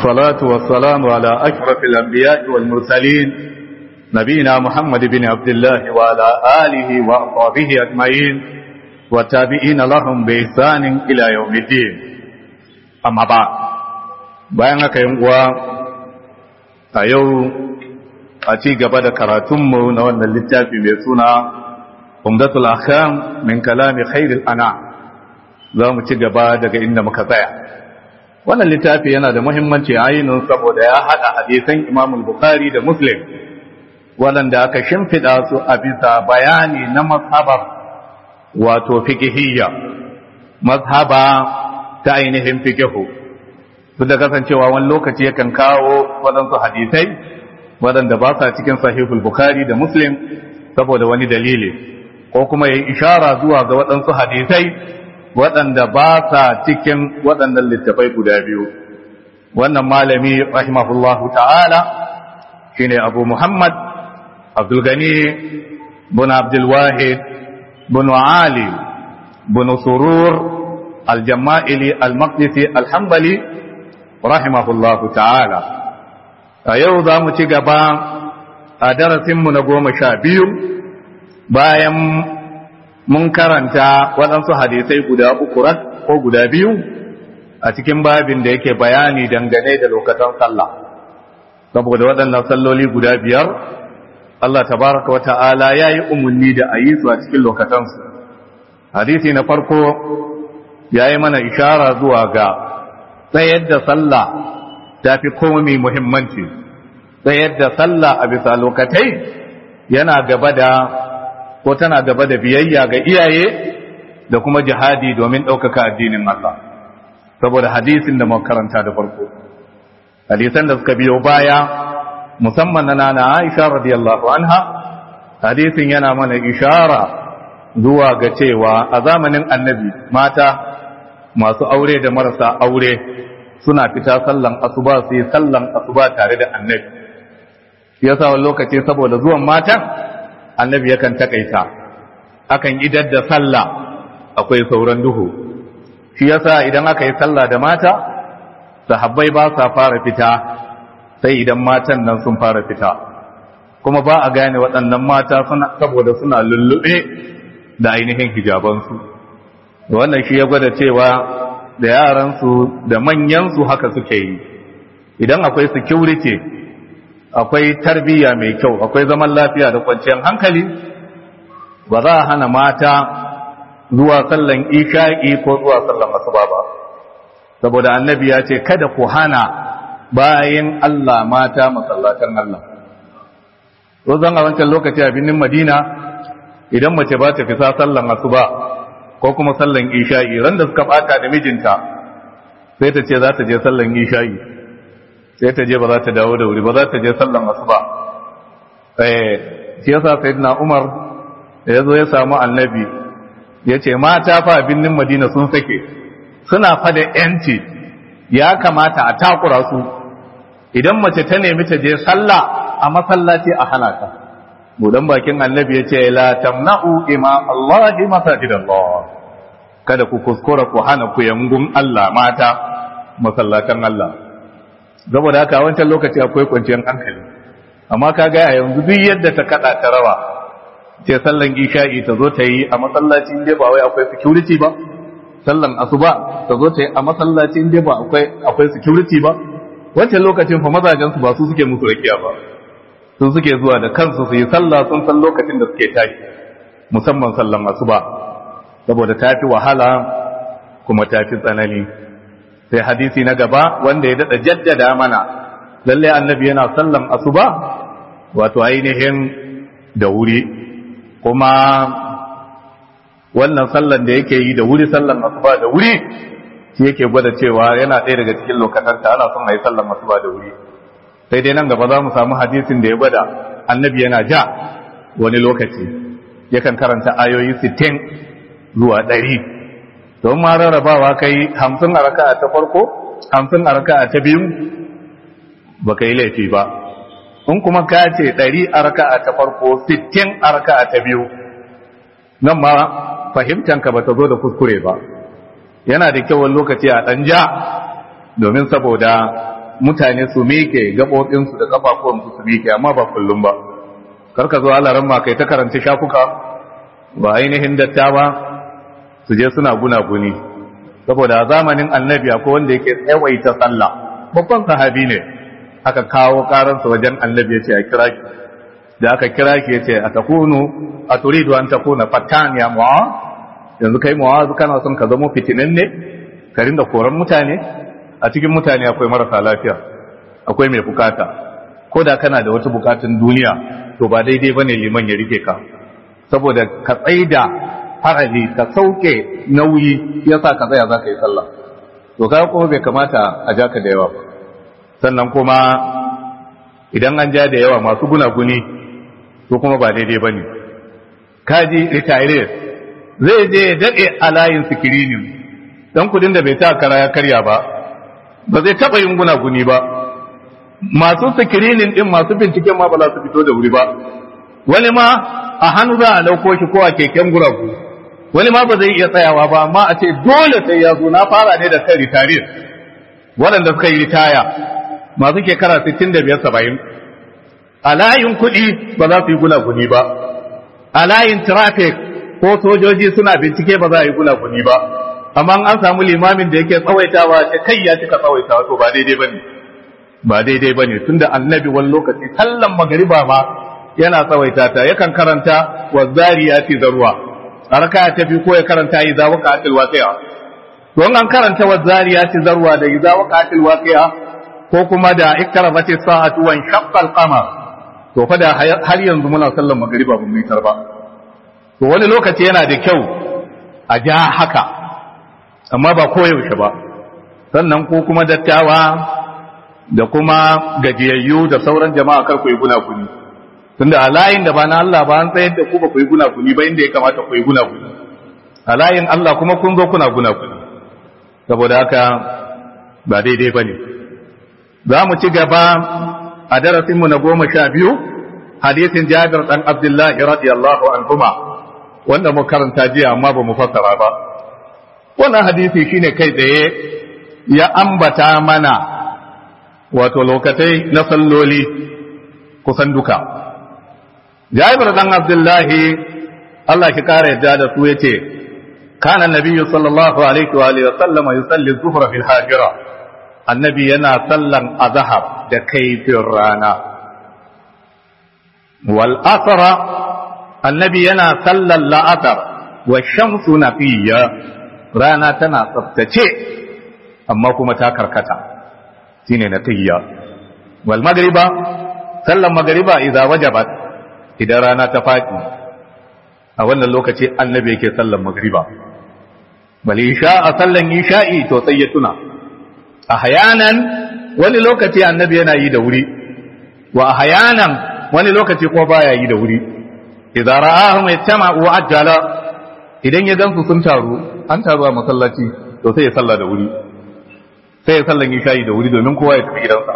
والصلاة والسلام على أشرف الأنبياء والمرسلين نبينا محمد بن عبد الله وعلى آله وأصحابه أجمعين والتابعين لهم بإحسان إلى يوم الدين أما بعد bayan haka yin uwa a yau a ci gaba da karatunmu na wannan littafi mai suna umdatul akham min kalami khairil ana za mu ci gaba daga inda muka tsaya wannan littafi yana da muhimmanci ainihin saboda ya haɗa hadisan imam bukhari da muslim waɗanda aka shimfiɗa su a bisa bayani na mazhabar wato fikihiyya mazhaba ta ainihin fikihu duk da kasancewa wani lokaci yakan kawo waɗansu hadisai waɗanda ba sa cikin sahihul bukhari da muslim saboda wani dalili ko kuma ya ishara zuwa ga waɗansu hadisai waɗanda ba sa cikin waɗannan littafai guda biyu wannan malami rahimahullahu ta'ala shine abu muhammad abdulgani bin abdulwahid bin ali bin surur aljama'ili almaqdisi alhambali rahimahullahu ta'ala a yau za mu ci gaba a darasinmu na goma sha biyu bayan mun karanta waɗansu hadisai guda uku ko guda biyu a cikin babin da yake bayani dangane da lokacin sallah saboda waɗannan salloli guda biyar Allah tabaraka wa ta'ala ya yi umarni da a yi su a cikin lokacinsu hadisi na farko ya yi mana ishara zuwa ga tsayar da sallah ta fi komai muhimmanci tsayar da sallah a bisa lokatai yana gaba da ko tana gaba da biyayya ga iyaye da kuma jihadi domin ɗaukaka addinin Allah saboda hadisin da karanta da farko hadisan da suka biyo baya musamman na nana Aisha radiyallahu anha hadisin yana mana ishara zuwa ga cewa a zamanin annabi mata masu aure da marasa aure suna fita sallan asuba su yi sallan asuba tare da annabi yasa wani lokaci saboda zuwan matan annabi yakan takaita akan idar da sallah akwai sauran duhu shi yasa idan aka yi sallah da mata sahabbai ba sa fara fita sai idan matan nan sun fara fita kuma ba a gane waɗannan mata saboda suna lullube da ainihin hijabansu wannan shi ya gwada cewa da yaransu da manyansu haka suke yi idan akwai security akwai tarbiyya mai kyau akwai zaman lafiya da kwanciyar hankali ba za a hana mata zuwa sallan isha'i ko zuwa sallan asuba ba saboda annabi ya ce kada ku hana bayan Allah mata masallatan Allah rozan a wancan lokaci a binin madina idan mace ba ta fisa sallan asuba ko kuma sallan isha'i ran da suka bata da mijinta sai ta ce za ta je sallan isha'i sai ta je ba za ta dawo da wuri ba za ta je sallan asuba eh shi yasa sayyidina Umar ya zo ya samu annabi ya ce mata fa binnin Madina sun sake suna fa da yanci ya kamata a takura su idan mace ta nemi ta je sallah a masallaci a hana ta budan bakin annabi ya ce la tamna'u ima Allah masajidallah kada ku kuskura ku hana ku yangun Allah mata masallatan Allah saboda haka wancan lokaci akwai kwanciyar hankali amma ka ga yanzu duk yadda ta kada ta rawa ce sallan isha'i ta zo ta yi a masallaci inda ba wai akwai security ba sallan asuba ta zo ta yi a masallaci inda ba akwai akwai security ba wancan lokacin fa mazajen su ba su suke musu rakiya ba sun suke zuwa da kansu su yi sallah sun san lokacin da suke tashi musamman sallan asuba saboda ta fi wahala kuma ta fi tsanani sai hadisi na gaba wanda ya dada jaddada mana lalle annabi yana sallan asuba wato ainihin da wuri kuma wannan sallan da yake yi da wuri sallan asuba da wuri shi yake gwada cewa yana ɗaya daga cikin lokacin ta ana son a yi sallan asuba da wuri sai dai nan gaba za mu samu hadisin da ya gwada annabi yana ja wani lokaci yakan karanta ayoyi sittin zuwa ɗari don ma rarrabawa kai hamsin a raka'a ta farko hamsin a raka'a ta biyu ba ka yi laifi ba in kuma ka ce ɗari a raka'a ta farko sittin a raka'a ta biyu nan ma fahimtanka ba ta zo da kuskure ba yana da kyau wani lokaci a ɗan ja domin saboda mutane su miƙe gaɓoɓinsu da ƙafafuwansu su miƙe amma ba kullum ba karka zo alaran ma kai ta karanta shafuka ba ainihin dattawa su je suna guna-guni saboda a zamanin annabi akwai wanda yake tsawaita sallah babban sahabi ne aka kawo karansa wajen annabi ya ce a kira ki da aka kira ki ya ce a takunu a turidu an takuna fatan ya mu'awaz yanzu kai mu'awaz kana son ka zama fitinin ne ka rinda koran mutane a cikin mutane akwai marasa lafiya akwai mai bukata ko da kana da wata bukatun duniya to ba daidai bane liman ya rike ka saboda ka tsaida harali ka sauke nauyi yasa ka tsaya zaka yi sallah to kaga kuma bai kamata a ja ka da yawa ba sannan kuma idan an ja da yawa masu gunaguni to kuma ba daidai bane kaji retire zai je ya dade a layin sikirinin dan kudin da bai ta kara ya karya ba ba zai taba yin gunaguni ba masu sikirinin din masu binciken ma ba za su fito da wuri ba wani ma a hannu za a lauko shi ko a keken guragu wani ma ba zai iya tsayawa ba amma a ce dole sai ya zo na fara ne da kan ritarir waɗanda suka yi ritaya masu shekara 65 70 a layin kuɗi ba za su yi gunaguni ba a layin traffic ko sojoji suna bincike ba za a yi gunaguni ba amma an samu limamin da yake tsawaitawa ce kai ya cika tsawaitawa to ba daidai bane ba daidai bane tunda annabi wani lokaci sallan magariba ma yana tsawaita ta yakan karanta wa zariyati zarwa a raka ta biyu ko ya karanta idza waqa'atil waqi'a to an karanta wa zariyati zarwa da idza waqa'atil waqi'a ko kuma da ikrabati sa'atu wa shaqqa al-qamar to fa da har yanzu muna sallan magariba ba mu yi ba to wani lokaci yana da kyau a ja haka amma ba koyaushe ba sannan ko kuma dattawa da kuma gajiyayyu da sauran jama'a kar ku yi gunaguni tunda a layin da ba na Allah ba an tsayar da ku ba ku yi gunaguni ba inda ya kamata ku yi gunaguni a layin Allah kuma kun zo kuna gunaguni saboda haka ba daidai ba ne za mu ci gaba a darasinmu na goma sha biyu hadisin jabir ɗan abdullahi radiyallahu anhuma wanda mu karanta jiya amma ba mu fassara ba wannan hadisi shine kai tsaye ya ambata mana wato lokatai na salloli kusan duka jabir dan abdullahi Allah ki kara yadda da su yace kana nabiyyu sallallahu alaihi wa alihi wa sallama yusalli dhuhra fil hajira annabi yana sallan azhar da kaifin rana wal asra annabi yana sallan la'asar wa shamsu nafiyya rana tana tsaftace amma kuma ta karkata shine nafiyya wal magriba sallan magriba idza wajabat idan rana ta faɗi a wannan lokaci annabi yake sallan magriba bal isha a sallan isha'i to sai ya tuna a hayanan wani lokaci annabi yana yi da wuri wa a hayanan wani lokaci ko baya yi da wuri idza ra'ahum yattama'u ajjala idan ya gansu sun taru an taru a masallaci to sai ya salla da wuri sai ya sallan isha'i da wuri domin kowa ya tafi gidansa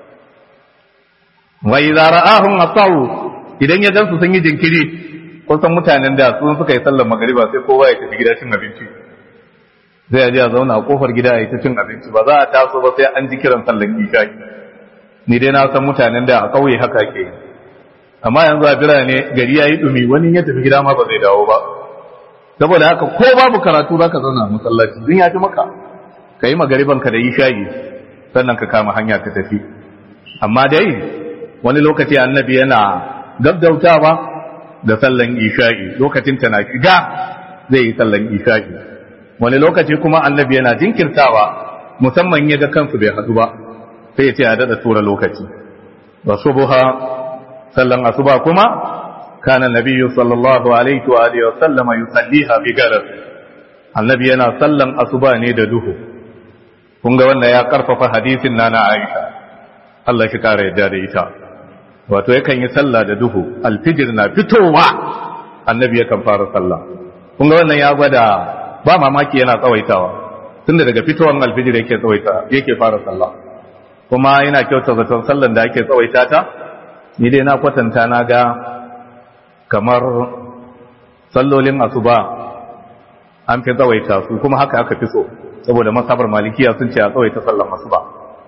wa idza ra'ahum atawu idan ya gansu sun yi jinkiri kusan mutanen da sun suka yi sallar magariba sai kowa ya tafi gida cin abinci zai aje a zauna a kofar gida ya ta cin abinci ba za a taso ba sai an ji kiran sallar isha ni dai na san mutanen da a kauye haka ke yi amma yanzu a birane gari ya yi dumi wani ya tafi gida ma ba zai dawo ba saboda haka ko babu karatu za ka zauna a masallaci zun ya fi maka ka yi magariban ka da isha'i sannan ka kama hanya ka tafi amma dai wani lokaci annabi yana gaggautawa da sallan isha'i lokacin ta na shiga zai yi sallan isha'i wani lokaci kuma annabi yana jinkirtawa musamman ya ga kansu bai hadu ba sai ya ce a dada tura lokaci wa subha sallan asuba kuma kana nabiyyu sallallahu alaihi wa alihi wa sallama yusalliha bi galas annabi yana sallan asuba ne da duhu kun ga wannan ya karfafa hadisin nana Aisha Allah shi kara yadda da ita wato yakan yi sallah da duhu alfijir na fitowa annabi yakan fara sallah kun ga wannan ya gwada ba mamaki yana tsawaitawa tunda daga fitowan alfijir yake tsawaita yake fara sallah kuma yana kyauta zaton sallan da ake tsawaita ta ni dai na kwatanta na ga kamar sallolin asuba an fi tsawaita su kuma haka aka fi so saboda masabar malikiya sun ce a tsawaita sallan asuba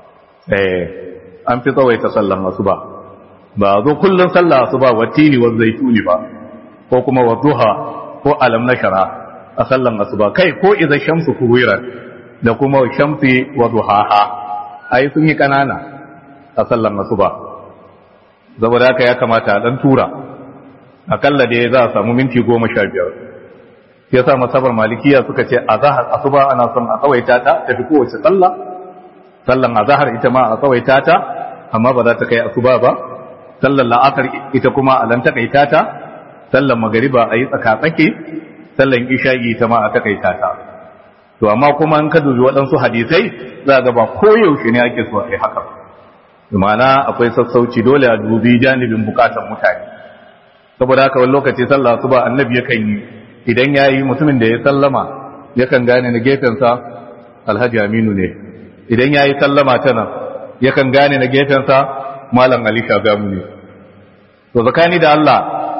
eh an fi tsawaita sallan asuba ba zo kullun sallah asuba wa tini wa zaituni ba ko kuma wa duha ko alam nashara a sallan asuba kai ko idza shamsu kuwirat da kuma shamsi wa duhaha ai sun yi kanana a sallan asuba saboda haka ya kamata a dan tura akalla da za a samu minti goma sha biyar ya sa masabar malikiya suka ce a zahar asuba ana son a tsawaita ta tafi kowace sallah sallan a zahar ita ma a tsawaita ta amma ba za ta kai asuba ba sallan la'asar ita kuma a lan takaita ta sallan magariba a yi tsaka-tsake sallan isha'i ita ma a takaita ta to amma kuma in ka dubi waɗansu hadisai za ga ba koyaushe ne ake so a yi haka ma'ana akwai sassauci dole a dubi janibin bukatan mutane saboda haka wani lokaci sallah su ba annabi yakan yi idan ya yi mutumin da ya sallama yakan gane na gefensa alhaji aminu ne idan ya yi sallama ta nan yakan gane na gefensa malam ali shagamu ne to zakani da allah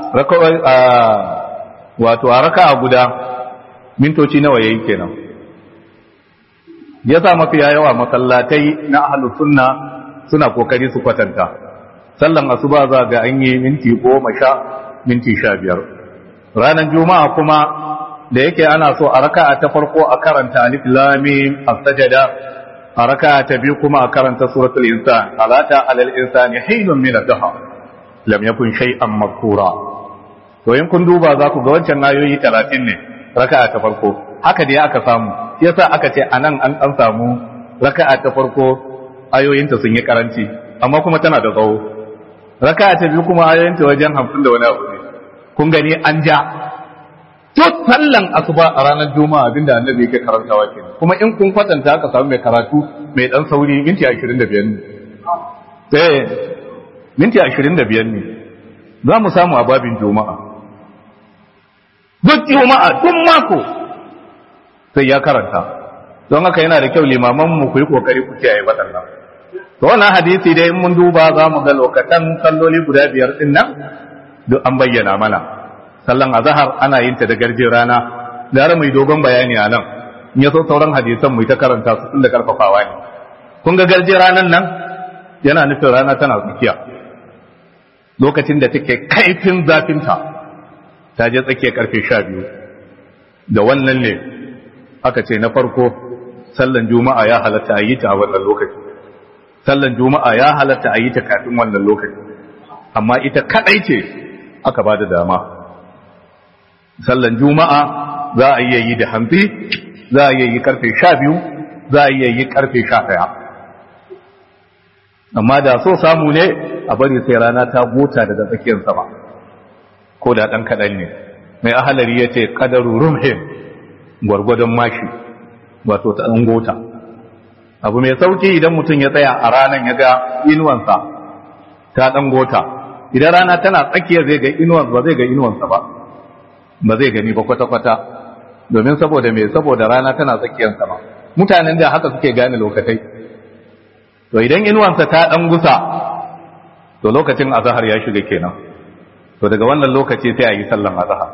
wato a raka a guda mintoci nawa yayi kenan ya sa mafiya yawa masallatai na ahlus sunna suna kokari su kwatanta sallan asuba za ga an yi minti goma sha minti sha biyar ranar juma'a kuma da yake ana so a raka'a ta farko a karanta alif lamim as-sajada a raka'a ta biyu kuma a karanta suratul insan alata alal insani hinun min ad-daha lam yakun shay'an makura to in kun duba za ku ga wancan ayoyi 30 ne raka'a ta farko haka dai aka samu shi yasa aka ce anan an an samu raka'a ta farko ayoyinta sun yi karanci amma kuma tana da tsawo raka'a ta biyu kuma ayoyinta wajen 50 da wani abu ne kun gani an ja to sallan asuba a ranar juma'a abinda annabi yake karantawa kenan kuma in kun kwatanta aka samu mai karatu mai dan sauri minti 25 ne eh minti 25 ne za mu samu a babin juma'a duk juma'a duk mako sai ya karanta don haka yana da kyau limaman mu ku yi kokari ku kiyaye waɗannan to wannan hadisi dai in mun duba za mu ga lokacin salloli guda biyar din nan duk an bayyana mana sallan azhar ana yin ta da garje rana da har mai dogon bayani a nan in ya so sauran hadisan mu ta karanta su tun da karfafawa ne kun ga garje ranan nan yana nufin rana tana tsakiya lokacin da take kaifin zafinta ta je tsakiyar karfe sha biyu da wannan ne aka ce na farko sallan juma'a ya halatta a yi ta a wannan lokaci sallan juma'a ya halatta a yi ta kafin wannan lokaci amma ita kadai ce aka ba da dama sallan juma'a za a iya yi da hamsi za a iya yi karfe sha biyu za a iya yi karfe sha ɗaya amma da so samu ne a bari sai rana ta gota daga tsakiyar sama ko da ɗan kaɗan ne mai ahalari ya ce ƙadaru rumhim gwargwadon mashi wato ta ɗan gota abu mai sauki idan mutum ya tsaya a ranar ya ga inuwansa ta ɗan gota idan rana tana tsakiya zai ga inuwansa ba zai ga inuwansa ba ba zai gani ba kwata-kwata domin saboda mai saboda rana tana tsakiyar sama mutanen da haka suke gane lokatai to idan inuwansa ta ɗan gusa to lokacin azahar ya shiga kenan to daga wannan lokaci sai a yi sallan azahar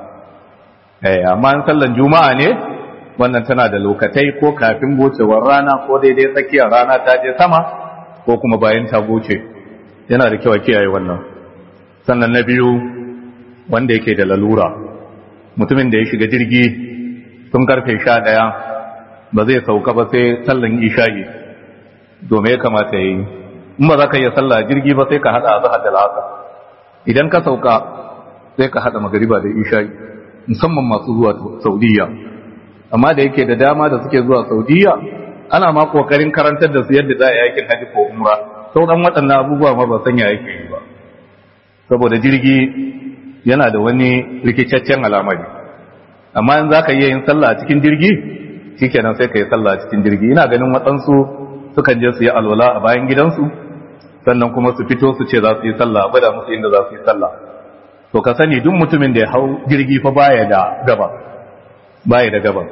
eh amma in sallan juma'a ne wannan tana da lokatai ko kafin gocewar rana ko daidai tsakiyar rana ta je sama ko kuma bayan ta goce yana da kyau a kiyaye wannan sannan na biyu wanda yake da lalura mutumin da ya shiga jirgi tun karfe sha ɗaya ba zai sauka ba sai sallan isha'i domin ya kamata ya yi in ba za ka iya sallah jirgi ba sai ka haɗa a zahar da la'asa idan ka sauka sai ka haɗa magariba da isha'i musamman masu zuwa saudiya amma da yake da dama da suke zuwa saudiya ana ma kokarin karantar da su yadda za a yakin haji ko umra sauran waɗannan abubuwa ma ba sanya yake yi ba saboda jirgi yana da wani rikicaccen alamari amma in za ka iya yin sallah a cikin jirgi shikenan sai ka yi sallah a cikin jirgi ina ganin waɗansu sukan je su yi alwala a bayan gidansu sannan kuma su fito su ce za su yi sallah a gwada musu inda za su yi sallah to ka sani duk mutumin da ya hau jirgi fa baya da gaba baya da gabas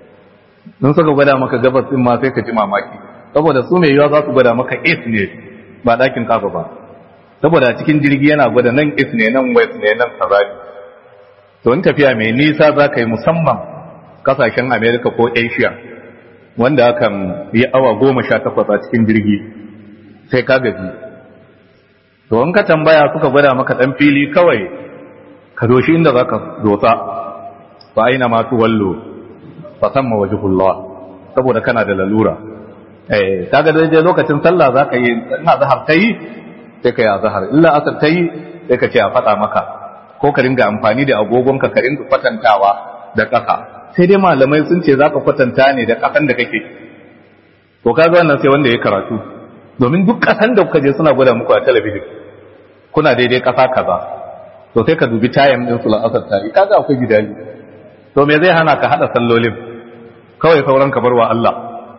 in suka gwada maka gabas din ma sai ka ji mamaki saboda su mai yiwa za su gwada maka east ne ba ɗakin kafa ba saboda cikin jirgi yana gwada nan east ne nan west ne nan kazali to in tafiya mai nisa za ka yi musamman kasashen america ko asia wanda akan yi awa goma sha takwas a cikin jirgi sai ka gaji to in ka tambaya suka gwada maka dan fili kawai ka doshi inda za ka dotsa fa aina ma tuwallo fa samma wajhullah saboda kana da lalura eh kaga da je lokacin sallah za ka yi ina zahar ta yi sai ka yi azhar illa asar ta yi sai ka ce a faɗa maka ko ka ringa amfani da agogon ka ka ringa kwatantawa da ƙasa sai dai malamai sun ce za ka kwatanta ne da ƙasan da kake to kaga wannan sai wanda ya karatu domin duk ƙasan da kuka je suna gwada muku a talabijin kuna daidai ƙasa kaza to sai ka dubi tayin din su la'asar tari kaga akwai gidali to me zai hana ka hada sallolin kawai sauran ka barwa Allah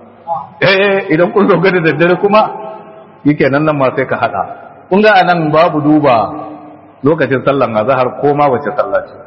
eh idan kun zo da daddare kuma yake nan nan ma sai ka hada kun ga anan babu duba lokacin sallan azhar ko ma wace sallah ce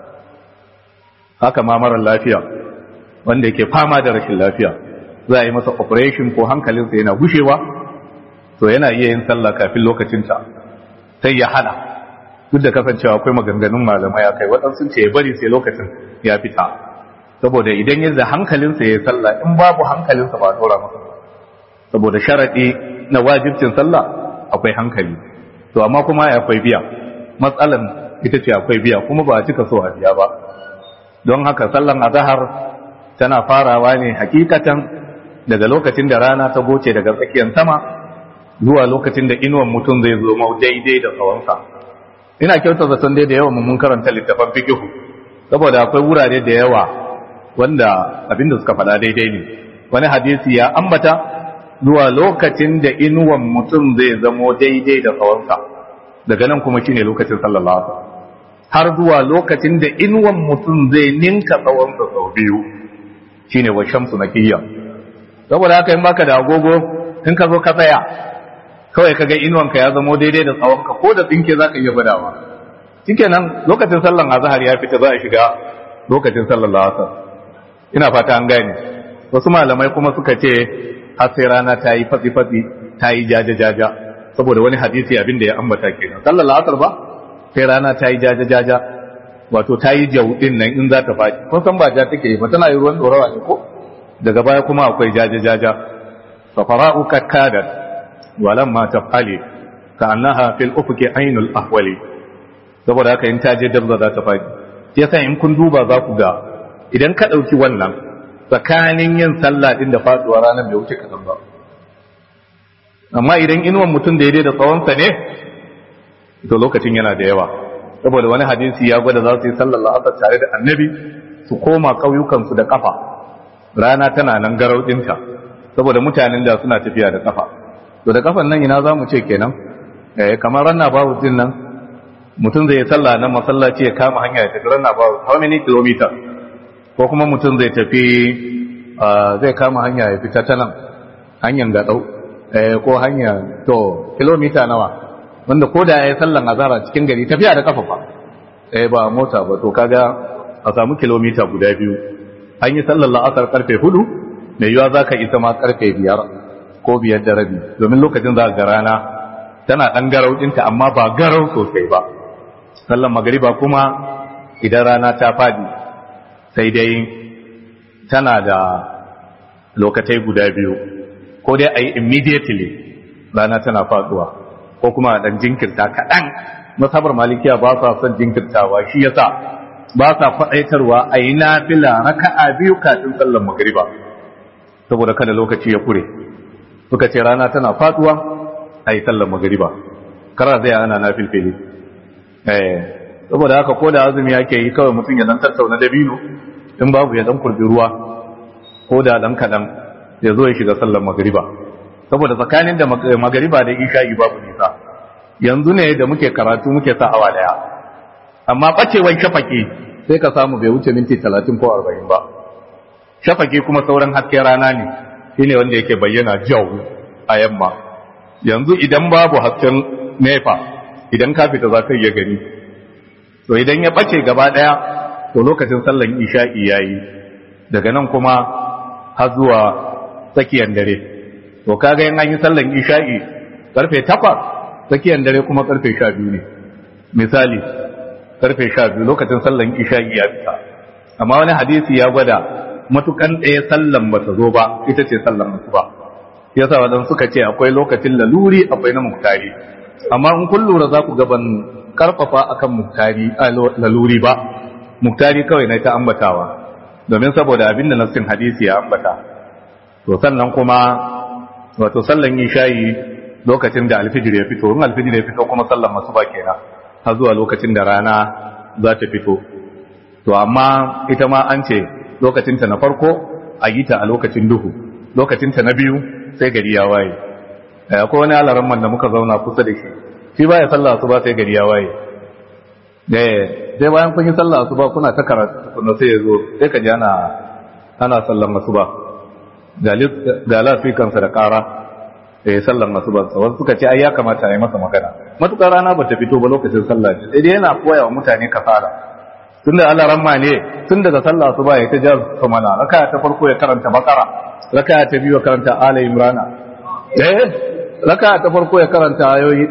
haka ma mara lafiya wanda yake fama da rashin lafiya za a yi masa operation ko hankalinsa yana gushewa to yana iya yin sallah kafin lokacinta sai ya hada duk da kasancewa akwai maganganun malamai a kai waɗansu ce ya bari sai lokacin ya fita saboda idan yadda hankalinsa ya yi sallah in babu hankalinsa ba dora masa saboda sharaɗi na wajibcin sallah akwai hankali to amma kuma akwai biya matsalan ita ce akwai biya kuma ba a cika so a biya ba don haka sallan azahar tana farawa ne hakikatan daga lokacin da rana ta goce daga tsakiyar sama zuwa lokacin da inuwan mutum zai zo mau daidai da tsawonsa ina kyauta zaton dai da yawa mun karanta littafan fikihu saboda akwai wurare da yawa wanda abinda suka faɗa daidai ne wani hadisi ya ambata zuwa lokacin da inuwan mutum zai zamo daidai da tsawonsa daga nan kuma shine lokacin sallallahu alaihi har zuwa lokacin da inuwan mutum zai ninka tsawonsa sau biyu shine wa shamsu nakiyya saboda haka in baka da agogo in ka zo ka tsaya kawai kaga inuwanka ya zamo daidai da tsawonka ko da tsinke zaka iya gwadawa shikenan lokacin sallan azhar ya fita za a shiga lokacin sallar asar ina fata an gane wasu malamai kuma suka ce har sai rana ta yi fatsi fatsi ta yi jaja jaja saboda wani hadisi abin da ya ambata kenan sallar asar ba sai rana ta yi jaja jaja wato ta yi jawudin nan in za ta faɗi kun san ba ja take ba tana yi ruwan dorawa ne ko daga baya kuma akwai jaja jaja fa fara'u kakkadat walamma tafali ka annaha fil ufuki ainul ahwali saboda haka in ta je dabza za ta faɗi yasa in kun duba za ku ga idan ka ɗauki wannan tsakanin yin sallah din da faduwa ranar bai wuce kaɗan ba amma idan inuwan mutum daidai da tsawonsa ne to lokacin yana da yawa saboda wani hadisi ya gwada za su yi sallar la'asar tare da annabi su koma ƙauyukansu da ƙafa rana tana nan garau ɗinta saboda mutanen da suna tafiya da ƙafa to da ƙafan nan ina za mu ce kenan eh kamar ranna babu din nan mutum zai yi sallah nan masallaci ya kama hanya ya tafi ranna babu how many kilometers ko kuma mutum zai tafi zai kama hanya ya fita ta nan hanyar gaɗau ko hanya to kilomita nawa wanda ko da ya yi sallan azara cikin gari tafiya da kafa fa eh ba mota ba to kaga a samu kilomita guda biyu an yi sallan la'asar karfe hudu mai yiwa za ka isa ma karfe biyar ko biyar da rabi domin lokacin za ga rana tana ɗan garau ɗinta amma ba garau sosai ba sallan magariba kuma idan rana ta fadi sai dai tana da lokatai guda biyu ko dai a yi immediately rana tana faduwa ko kuma a ɗan jinkirta kaɗan masabar malikiya ba sa son jinkirtawa shi yasa ba sa faɗaitarwa a yi nafila raka'a biyu kafin sallan magariba saboda kada lokaci ya kure suka ce rana tana faduwa a yi sallan magariba kara zai ana nafilfili saboda haka ko da azumi yake yi kawai mutum ya dan tattauna dabino in babu ya dan kurbi ruwa ko da dan kadan ya zo ya shiga sallar magariba saboda tsakanin da magariba da isha'i babu nisa yanzu ne da muke karatu muke sa awa daya amma bacewan shafaki sai ka samu bai wuce minti 30 ko 40 ba shafaki kuma sauran hasken rana ne shine wanda yake bayyana jau a yamma yanzu idan babu hasken nefa idan ka fita za ka iya gani to idan ya bace gaba daya to lokacin sallan isha'i yayi daga nan kuma har zuwa tsakiyar dare to kaga in an yi sallan isha'i karfe 8 tsakiyar dare kuma karfe 12 ne misali karfe 12 lokacin sallan isha'i ya fita amma wani hadisi ya gwada matukan ɗaya sallan ba ta zo ba ita ce sallan asuba yasa wadan suka ce akwai lokacin laluri akwai na muktari amma in kun lura za ku gaban karfafa akan muktari laluri ba muktari kawai na ta ambatawa domin saboda abin da nassin hadisi ya ambata to sannan kuma wato sallan yi shayi lokacin da alfijir ya fito in alfijir ya fito kuma sallan masu ba kenan har zuwa lokacin da rana za ta fito to amma ita ma an ce lokacinta na farko a yi ta a lokacin duhu lokacinta na biyu sai gari ya waye akwai wani alaran man da muka zauna kusa da shi shi baya sallah su ba sai gari ya waye sai bayan kun yi sallah su ba kuna ta karatu kuna sai ya zo sai ka ji ana ana sallan masu ba ga lafikansa da kara da ya sallan masu ba wasu suka ce ai ya kamata a yi masa magana matukar rana ba ta fito ba lokacin sallah ne sai dai yana koya wa mutane kasala tun da Allah ramma ne tun daga sallah su ba ya ta jar su mana raka ta farko ya karanta bakara raka ta biyu ya karanta ala imrana eh raka ta farko ya karanta ayoyi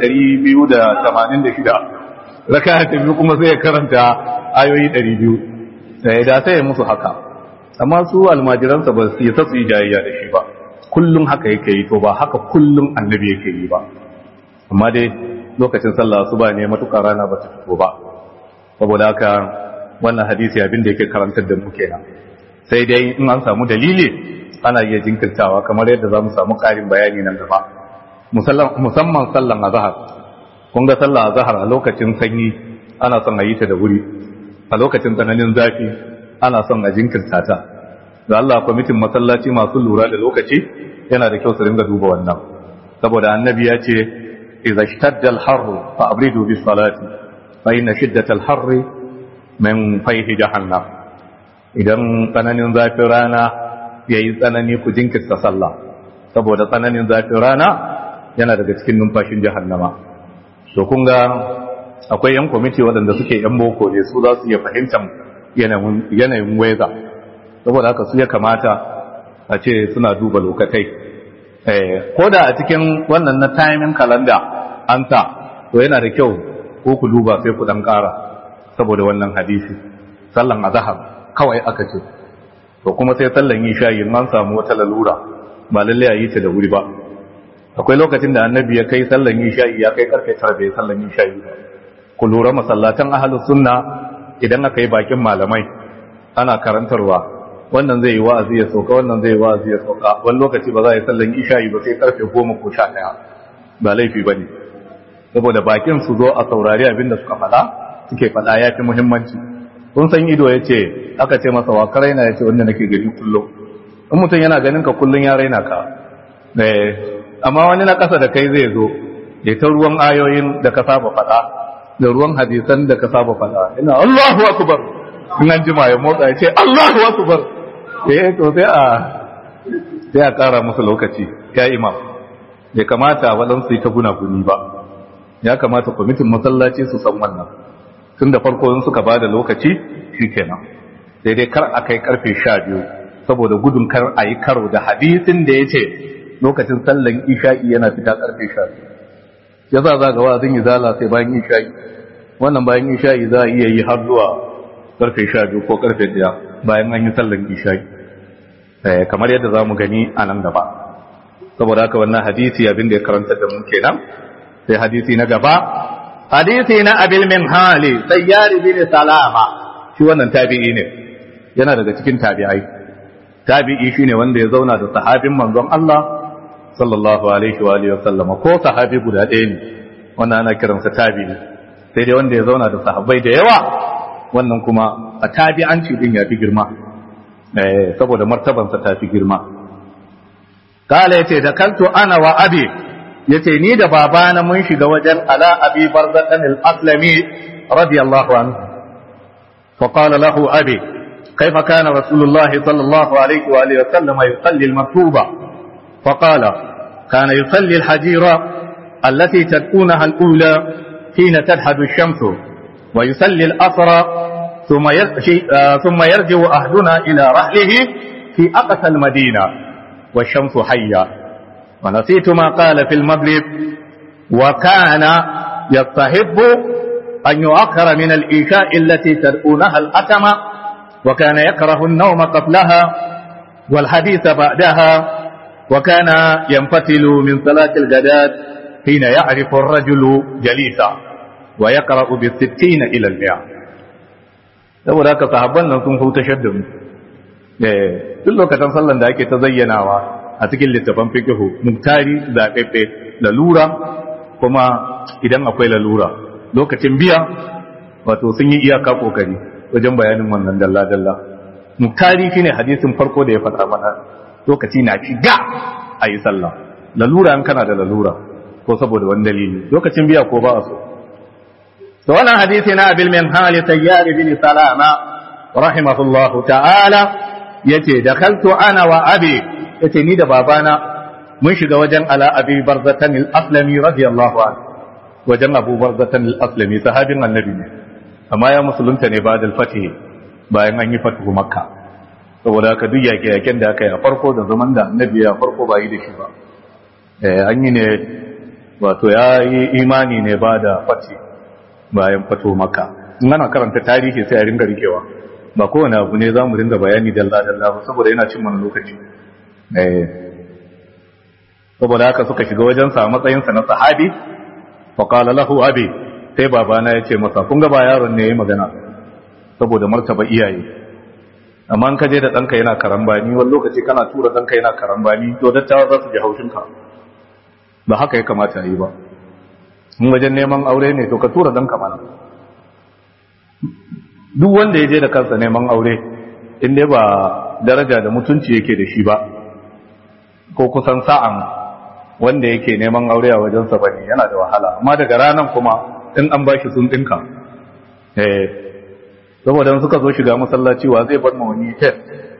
286 raka ta biyu kuma sai ya karanta ayoyi 200 sai da sai ya musu haka amma su almajiransa ba su yi ta su yi jayayya da shi ba kullum haka yake yi to ba haka kullum annabi yake yi ba amma dai lokacin sallah su ba ne matukar rana ba ta fito ba saboda haka wannan hadisi abin da yake karantar da mu kenan sai dai in an samu dalili ana iya jinkirtawa kamar yadda za mu samu ƙarin bayani nan gaba musamman sallan azhar kun ga sallan azhar a lokacin sanyi ana son a yi ta da wuri a lokacin tsananin zafi ana son a jinkirta ta da Allah kwamitin masallaci masu lura da lokaci yana da kyau su ringa duba wannan saboda annabi ya ce idza ishtadda al-harr fa abridu bis salati fa inna shiddata al-harr min fayhi jahannam idan tsananin zafin rana yayi tsanani ku jinkirta sallah saboda tsananin zafin rana yana daga cikin numfashin jahannama to kun ga akwai yan kwamiti waɗanda suke yan boko ne su za su iya fahimtar yanayin weza saboda haka su ya kamata a ce suna duba lokatai ko da a cikin wannan na timing calendar an ta to yana da kyau ko ku duba sai ku dan ƙara saboda wannan hadisi sallan azhar kawai aka ce to kuma sai sallan isha'i an samu wata lalura ba lalle a yi ta da wuri ba akwai lokacin da annabi ya kai sallan isha'i ya kai karfe 9 bai sallan isha'i ku lura masallatan ahlus sunna idan aka yi bakin malamai ana karantarwa wannan zai yi wa'azi ya sauka wannan zai yi wa'azi ya sauka wani lokaci ba za a yi sallan isha'i ba sai karfe goma ko sha ɗaya ba laifi ba ne saboda bakin su zo a saurari abin da suka faɗa suke faɗa ya fi muhimmanci kun san ido ya ce aka ce masa wa ka raina ya ce wanda nake gani kullum in mutum yana ganin ka kullum ya raina ka amma wani na ƙasa da kai zai zo ya ta ruwan ayoyin da ka saba faɗa da ruwan hadisan da ka saba faɗa ina Allahu akbar in an jima ya motsa ya ce Allahu akbar eh to sai a sai a ƙara musu lokaci ya imam bai kamata waɗansu yi ta gunaguni ba ya kamata kwamitin masallaci su san wannan tun da farko in suka ba da lokaci shi kenan sai dai kar a kai karfe sha biyu saboda gudun kar a yi karo da hadisin da ya ce lokacin sallan isha'i yana fita karfe sha biyu ya za za ga wa'azin yi zala sai bayan isha'i wannan bayan isha'i za a iya yi har zuwa karfe sha biyu ko karfe daya bayan an yi sallan isha'i kamar yadda za mu gani a nan gaba saboda haka wannan hadisi abin da ya karanta da mu kenan sai hadisi na gaba hadisi na abil min hali sayyari bin salama shi wannan tabi'i ne yana daga cikin tabi'ai tabi'i shine wanda ya zauna da sahabin manzon Allah sallallahu alaihi wa alihi wasallama ko sahabi guda ɗaya ne wannan ana kiransa tabi'i sai dai wanda ya zauna da sahabbai da yawa wannan kuma a tabi'anci din ya fi girma eh saboda martabansa ta fi girma kala yace da kanto ana wa abi yace ni da babana mun shiga wajen ala abi barzatan al-aslami radiyallahu anhu fa qala lahu abi كيف كان رسول الله صلى الله عليه وآله وسلم يصلي المكتوبة فقال كان يصلي الحجيرة التي تكونها الأولى حين تدحد الشمس ويصلي الأسرى ثم ثم يرجع أهلنا إلى رحله في أقصى المدينة والشمس حية ونسيت ما قال في المغرب وكان يستحب أن يؤخر من الإيشاء التي تدعونها الأتم وكان يكره النوم قبلها والحديث بعدها وكان ينفتل من صلاة الغداة حين يعرف الرجل جليسا ويقرأ بالستين إلى المئة saboda haka sahabban nan sun huta shadda mu duk lokacin sallan da ake ta zayyanawa a cikin littafan fikihu muktari zaɓeɓɓe lalura kuma idan akwai lalura lokacin biya wato sun yi iyaka kokari wajen bayanin wannan dalla-dalla muktari shine hadisin farko da ya faɗa mana lokaci na shiga a yi sallah lalura in kana da lalura ko saboda wani dalili lokacin biya ko ba a so to wannan hadisi na abil min hali tayyar bin salama rahimahullahu ta'ala yace dakhaltu ana wa abi yace ni da babana mun shiga wajen ala abi barzatan al-aslami radiyallahu anhu wajen abu barzatan al-aslami sahabin annabi ne amma ya musulunta ne ba da fatih bayan an yi fatuhu makka saboda haka duk yaƙe-yaƙen da aka yi a farko da zaman da annabi ya farko ba yi da shi ba an yi ne wato ya yi imani ne ba da fati bayan fato maka in ana karanta tarihi sai a ringa rikewa ba kowane abu ne za mu ringa bayani dalla-dalla ba saboda yana cin mana lokaci saboda haka suka shiga wajensa a matsayinsa na sahabi faƙala lahu abi sai babana ya ce masa kun ga ba yaron ne ya yi magana saboda martaba iyaye amma an kaje da ɗanka yana karambani wani lokaci kana tura ɗanka yana karambani to dattawa za su ji haushinka ba haka ya kamata yi ba in wajen neman aure ne to ka tura ɗanka mana duk wanda ya je da kansa neman aure in dai ba daraja da mutunci yake da shi ba ko kusan sa'an wanda yake neman aure a wajensa ba ne yana da wahala amma daga ranar kuma in an ba shi sun ɗinka eh saboda suka zo shiga masallaci wa zai bar wani tes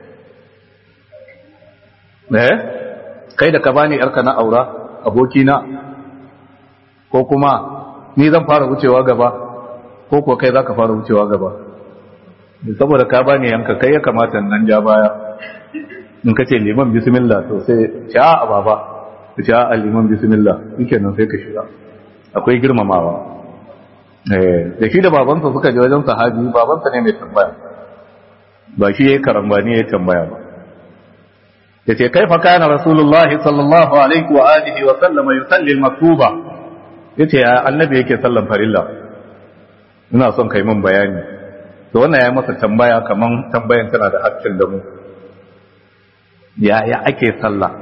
eh kai da ka bani yarka na aura abokina ko kuma ni zan fara wucewa gaba ko ko kai zaka fara wucewa gaba saboda ka bani yanka kai ya kamata nan ja baya in kace liman bismillah to sai sha baba sha liman bismillah shikenan sai ka shiga akwai girmamawa da shi da babansa suka je wajen sahabi babansa ne mai tambaya ba shi ya yi karambani ya tambaya ba ya ce kai kana rasulullahi sallallahu alaihi wa alihi wa sallama yusalli al-maktuba ya ce annabi yake sallan farilla ina son kai min bayani to wannan ya masa tambaya kaman tambayan tana da hakkin da mu yaya ake sallah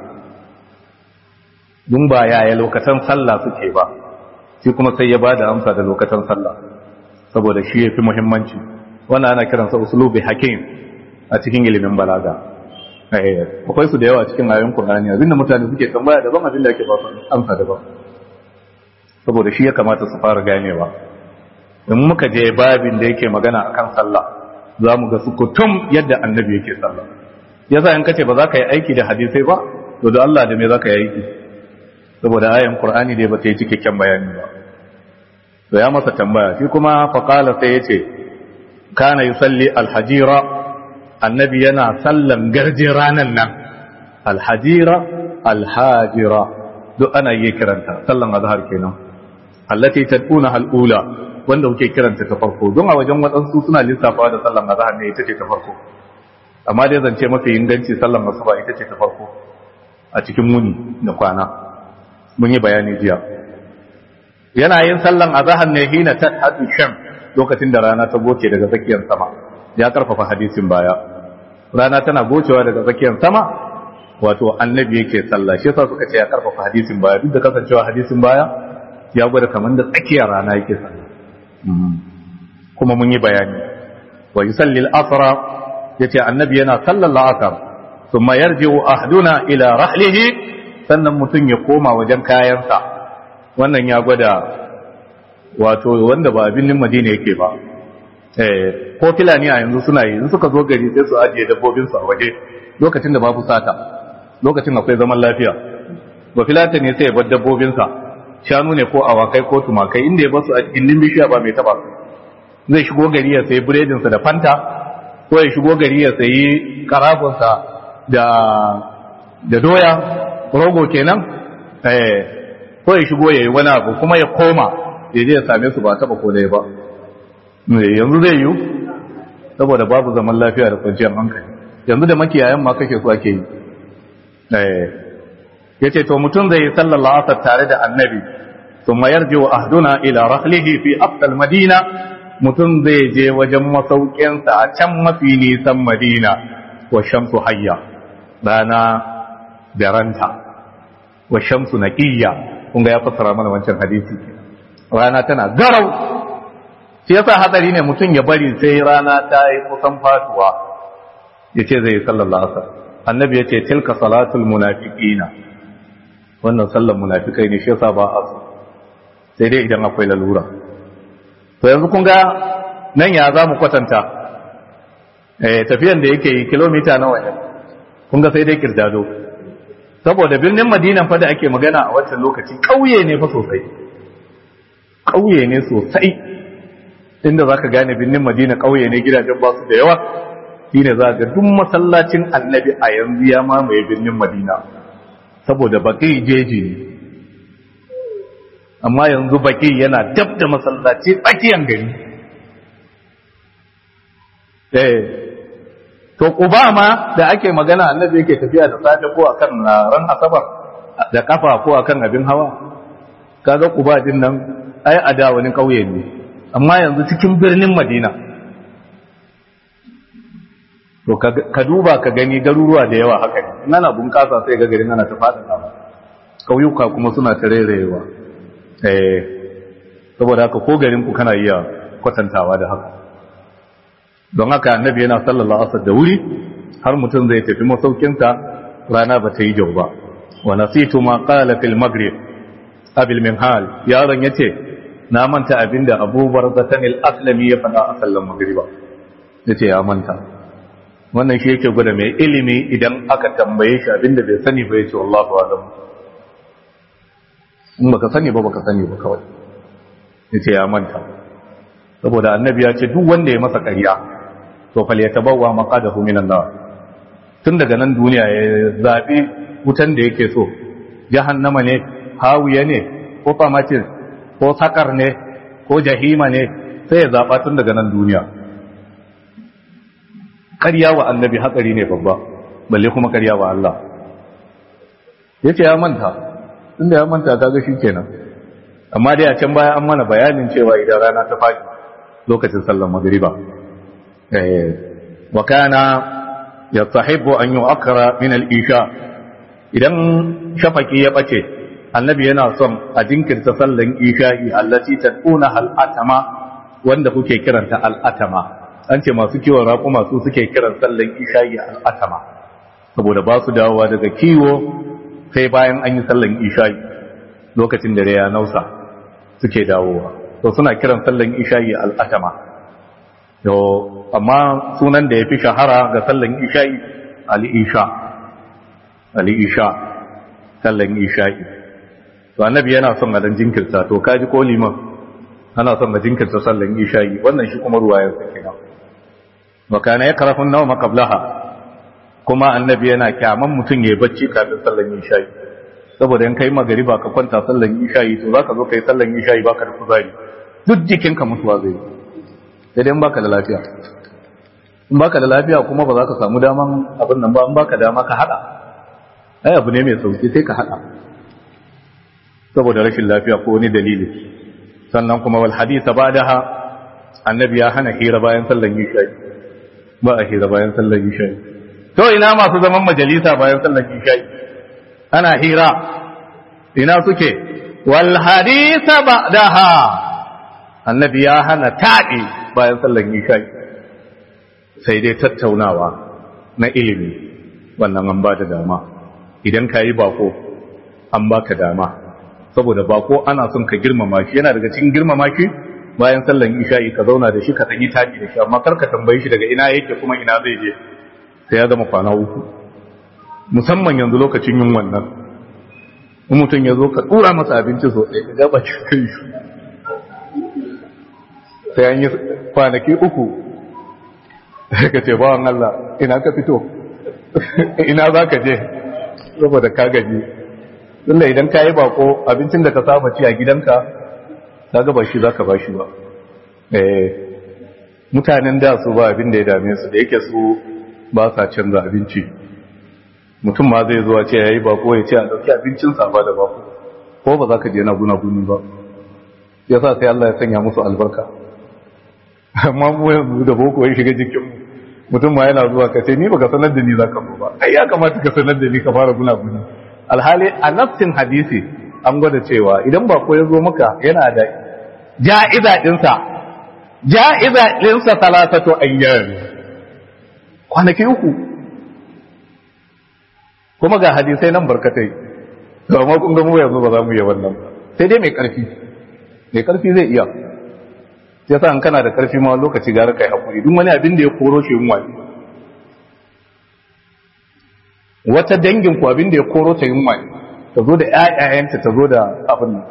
dun ba yaya lokacin sallah suke ba shi kuma sai ya ba da amsa da lokacin sallah saboda shi ya fi muhimmanci wannan ana kiransa usulubi hakim a cikin ilimin balaga akwai su da yawa cikin ayoyin qur'ani abinda mutane suke tambaya daban abin da ake ba su amsa daban saboda shi ya kamata su fara ganewa in muka je babin da yake magana akan sallah za mu ga sukutum yadda annabi yake sallah yasa in kace ba za ka yi aiki da hadisai ba to da Allah da me za ka yi aiki saboda ayan Qur'ani dai bata yi cikakken bayani ba to ya masa tambaya shi kuma faqala sai yace kana yusalli alhajira annabi yana sallan garje ranan nan alhajira alhajira duk ana yi kiranta sallan azhar kenan allati taduna alula wanda kuke kiranta ta farko don a wajen wadansu suna lissafa da sallan azhar ne ita ce ta farko amma dai zance mafi inganci sallan asuba ita ce ta farko a cikin muni da kwana mun yi bayani jiya yana yin sallan azhar ne hina ta hadu sham lokacin da rana ta goce daga tsakiyar sama ya karfafa hadisin baya rana tana gocewa daga tsakiyar sama wato annabi yake sallah shi yasa suka ce ya karfafa hadisin baya duk da kasancewa hadisin baya ya gwada kamar da tsakiyar rana yake sallah kuma mun yi bayani wa yusalli al-asra yace annabi yana sallar la'asar thumma yarji'u ahduna ila rahlihi sannan mutum ya koma wajen kayansa wannan ya gwada wato wanda ba abin madina yake ba ko filani a yanzu suna yi suka zo gari sai su ajiye dabbobinsu a waje lokacin da babu sata lokacin akwai zaman lafiya ba filata ne sai ya bar dabbobinsa shanu ne ko awakai ko tumakai inda ya basu a gindin bishiya ba mai taba zai shigo gari ya sayi biredinsa da fanta ko ya shigo gari ya sayi karafunsa da da doya rogo kenan eh ko ya shigo yayi wani abu kuma ya koma ya je ya same su ba taba ko dai ba yanzu zai yi saboda babu zaman lafiya da kwanciyar hankali yanzu da makiyayan ma kake so ake yi eh yace to mutum zai yi sallar la'asar tare da annabi thumma yarji'u ahduna ila rahlihi fi aqsal madina mutum zai je wajen masaukinsa a can mafi nisan madina wa shamsu hayya rana da ranta wa shamsu naqiyya kun ga ya fassara mana wancan hadisi rana tana garau shi yasa hadari ne mutum ya bari sai rana ta yi kusan fatuwa yace zai yi sallar la'asar annabi yace tilka salatul munafiqina wannan sallar munafikai ne shi yasa ba a so sai dai idan akwai lalura to yanzu kun ga nan ya za mu kwatanta eh tafiyan da yake yi kilomita nawa ne kun ga sai dai kirdado saboda birnin madinan fa da ake magana a wancan lokaci ƙauye ne fa sosai ƙauye ne sosai inda za ka gane birnin madina ƙauye ne gidajen ba su da yawa shi ne za ga duk masallacin annabi a yanzu ya mamaye birnin madina saboda baƙi jeji ne amma yanzu baƙi yana dab da masallaci tsakiyan gari to kuba ma da ake magana annabi yake tafiya da safe ko akan ran asabar da kafa ko akan abin hawa kaga kuba din nan ai a da wani kauye ne amma yanzu cikin birnin madina to ka duba ka gani garuruwa da yawa haka ne in ana bunƙasa sai ga garin ana ta faɗaɗa ba ƙauyuka kuma suna ta rairayewa eh saboda haka ko garin ku kana iya kwatantawa da haka don haka annabi yana sallallahu alaihi da wuri har mutum zai tafi masaukinsa rana ba ta yi jau ba wa nasitu ma qala fil maghrib abil minhal yaron yace na manta abinda Abu Barzatan al-Aslami ya faɗa a sallan magriba yace ya manta wannan shi yake gwada mai ilimi idan aka tambaye shi abinda bai sani ba yace wallahi alam in baka sani ba baka sani ba kawai yace ya manta saboda annabi ya ce duk wanda ya masa ƙarya to fal yatabawwa maqadahu minan nar tun daga nan duniya ya zabi wutan da yake so jahannama ne hawiya ne ko famatin ko sakar ne ko jahima ne sai ya zaba tun daga nan duniya ƙarya wa annabi hatsari ne babba balle kuma ƙarya wa Allah yace ya manta tunda ya manta kaga shikenan amma dai a can baya an mana bayanin cewa idan rana ta faɗi lokacin sallar magriba wa kana yastahibu an yu'akkara min al-isha idan shafaki ya bace annabi yana son a jinkirta sallan isha'i allati taduna al-atama wanda kuke kiranta al-atama an ce masu kiwon raƙuma su suke kiran sallan isha'i al-atama saboda ba su dawowa daga kiwo sai bayan an yi sallan isha'i lokacin da ya nausa suke dawowa to suna kiran sallan isha'i al-atama to amma sunan da ya fi shahara ga sallan isha'i al-isha al-isha sallan isha'i to annabi yana son a dan jinkirta to kaji ko liman ana son a jinkirta sallan isha'i wannan shi kuma ruwayar sa kenan wa kana yakrahu an-nawma qablaha kuma annabi yana kyaman mutum yayi bacci kafin sallan isha'i saboda in kai magariba ka kwanta sallan isha'i to zaka zo kai sallan isha'i baka da kuzari duk jikinka mutuwa zai sai dai in baka da lafiya in baka da lafiya kuma ba za ka samu daman abin nan ba in baka dama ka hada ai abu ne mai sauki sai ka hada saboda rashin lafiya ko wani dalili sannan kuma wal hadisa ba'daha annabi ya hana hira bayan sallan isha'i ba a hira bayan sallan isha'i to ina masu zaman majalisa bayan sallan isha'i ana hira ina suke wal hadisa ba'daha annabi ya hana taɗi bayan sallan isha'i sai dai tattaunawa na ilimi wannan an ba da dama idan ka yi bako an baka dama saboda bako ana son ka girmama shi yana daga cikin girmama shi bayan sallan isha'i ka zauna da shi ka tsanyi taɗi da shi amma kar ka tambayi shi daga ina yake kuma ina zai je sai ya zama kwana uku musamman yanzu lokacin yin wannan in mutum ya zo ka tura masa abinci sosai ka gaba cikin shi sai an yi kwanaki uku ka ce bawan Allah ina ka fito ina za ka je saboda ka gaji tunda idan ka yi bako abincin da ka saba ci a gidanka ka gaba shi za ka ba shi ba mutanen da su ba abin da ya dame su da yake su ba sa canza abinci mutum ma zai zuwa ce yayi bako ya ce a dauki abincin sa ba da bako ko ba za ka je na guna guni ba yasa sai Allah ya sanya musu albarka amma mu yanzu da boko ya shiga jikin mu mutum ma yana zuwa ka ce ni baka sanar da ni za ka ba ai ya kamata ka sanar da ni ka fara guna guni alhali a nafsin hadisi an gwada cewa idan bako ya zo maka yana da ja'iza dinsa ja'iza dinsa talatatu ayyam kwanaki uku kuma ga hadisai nan barkatai to amma kun ga mu yanzu ba za mu yi wannan ba sai dai mai karfi mai karfi zai iya ya sa an kana da karfi ma lokaci gara kai hakuri duk wani abin da ya koro shi yunwa ne wata dangin ku abin da ya koro ta yunwa ne ta zo da ƴaƴayenta ta zo da abin nan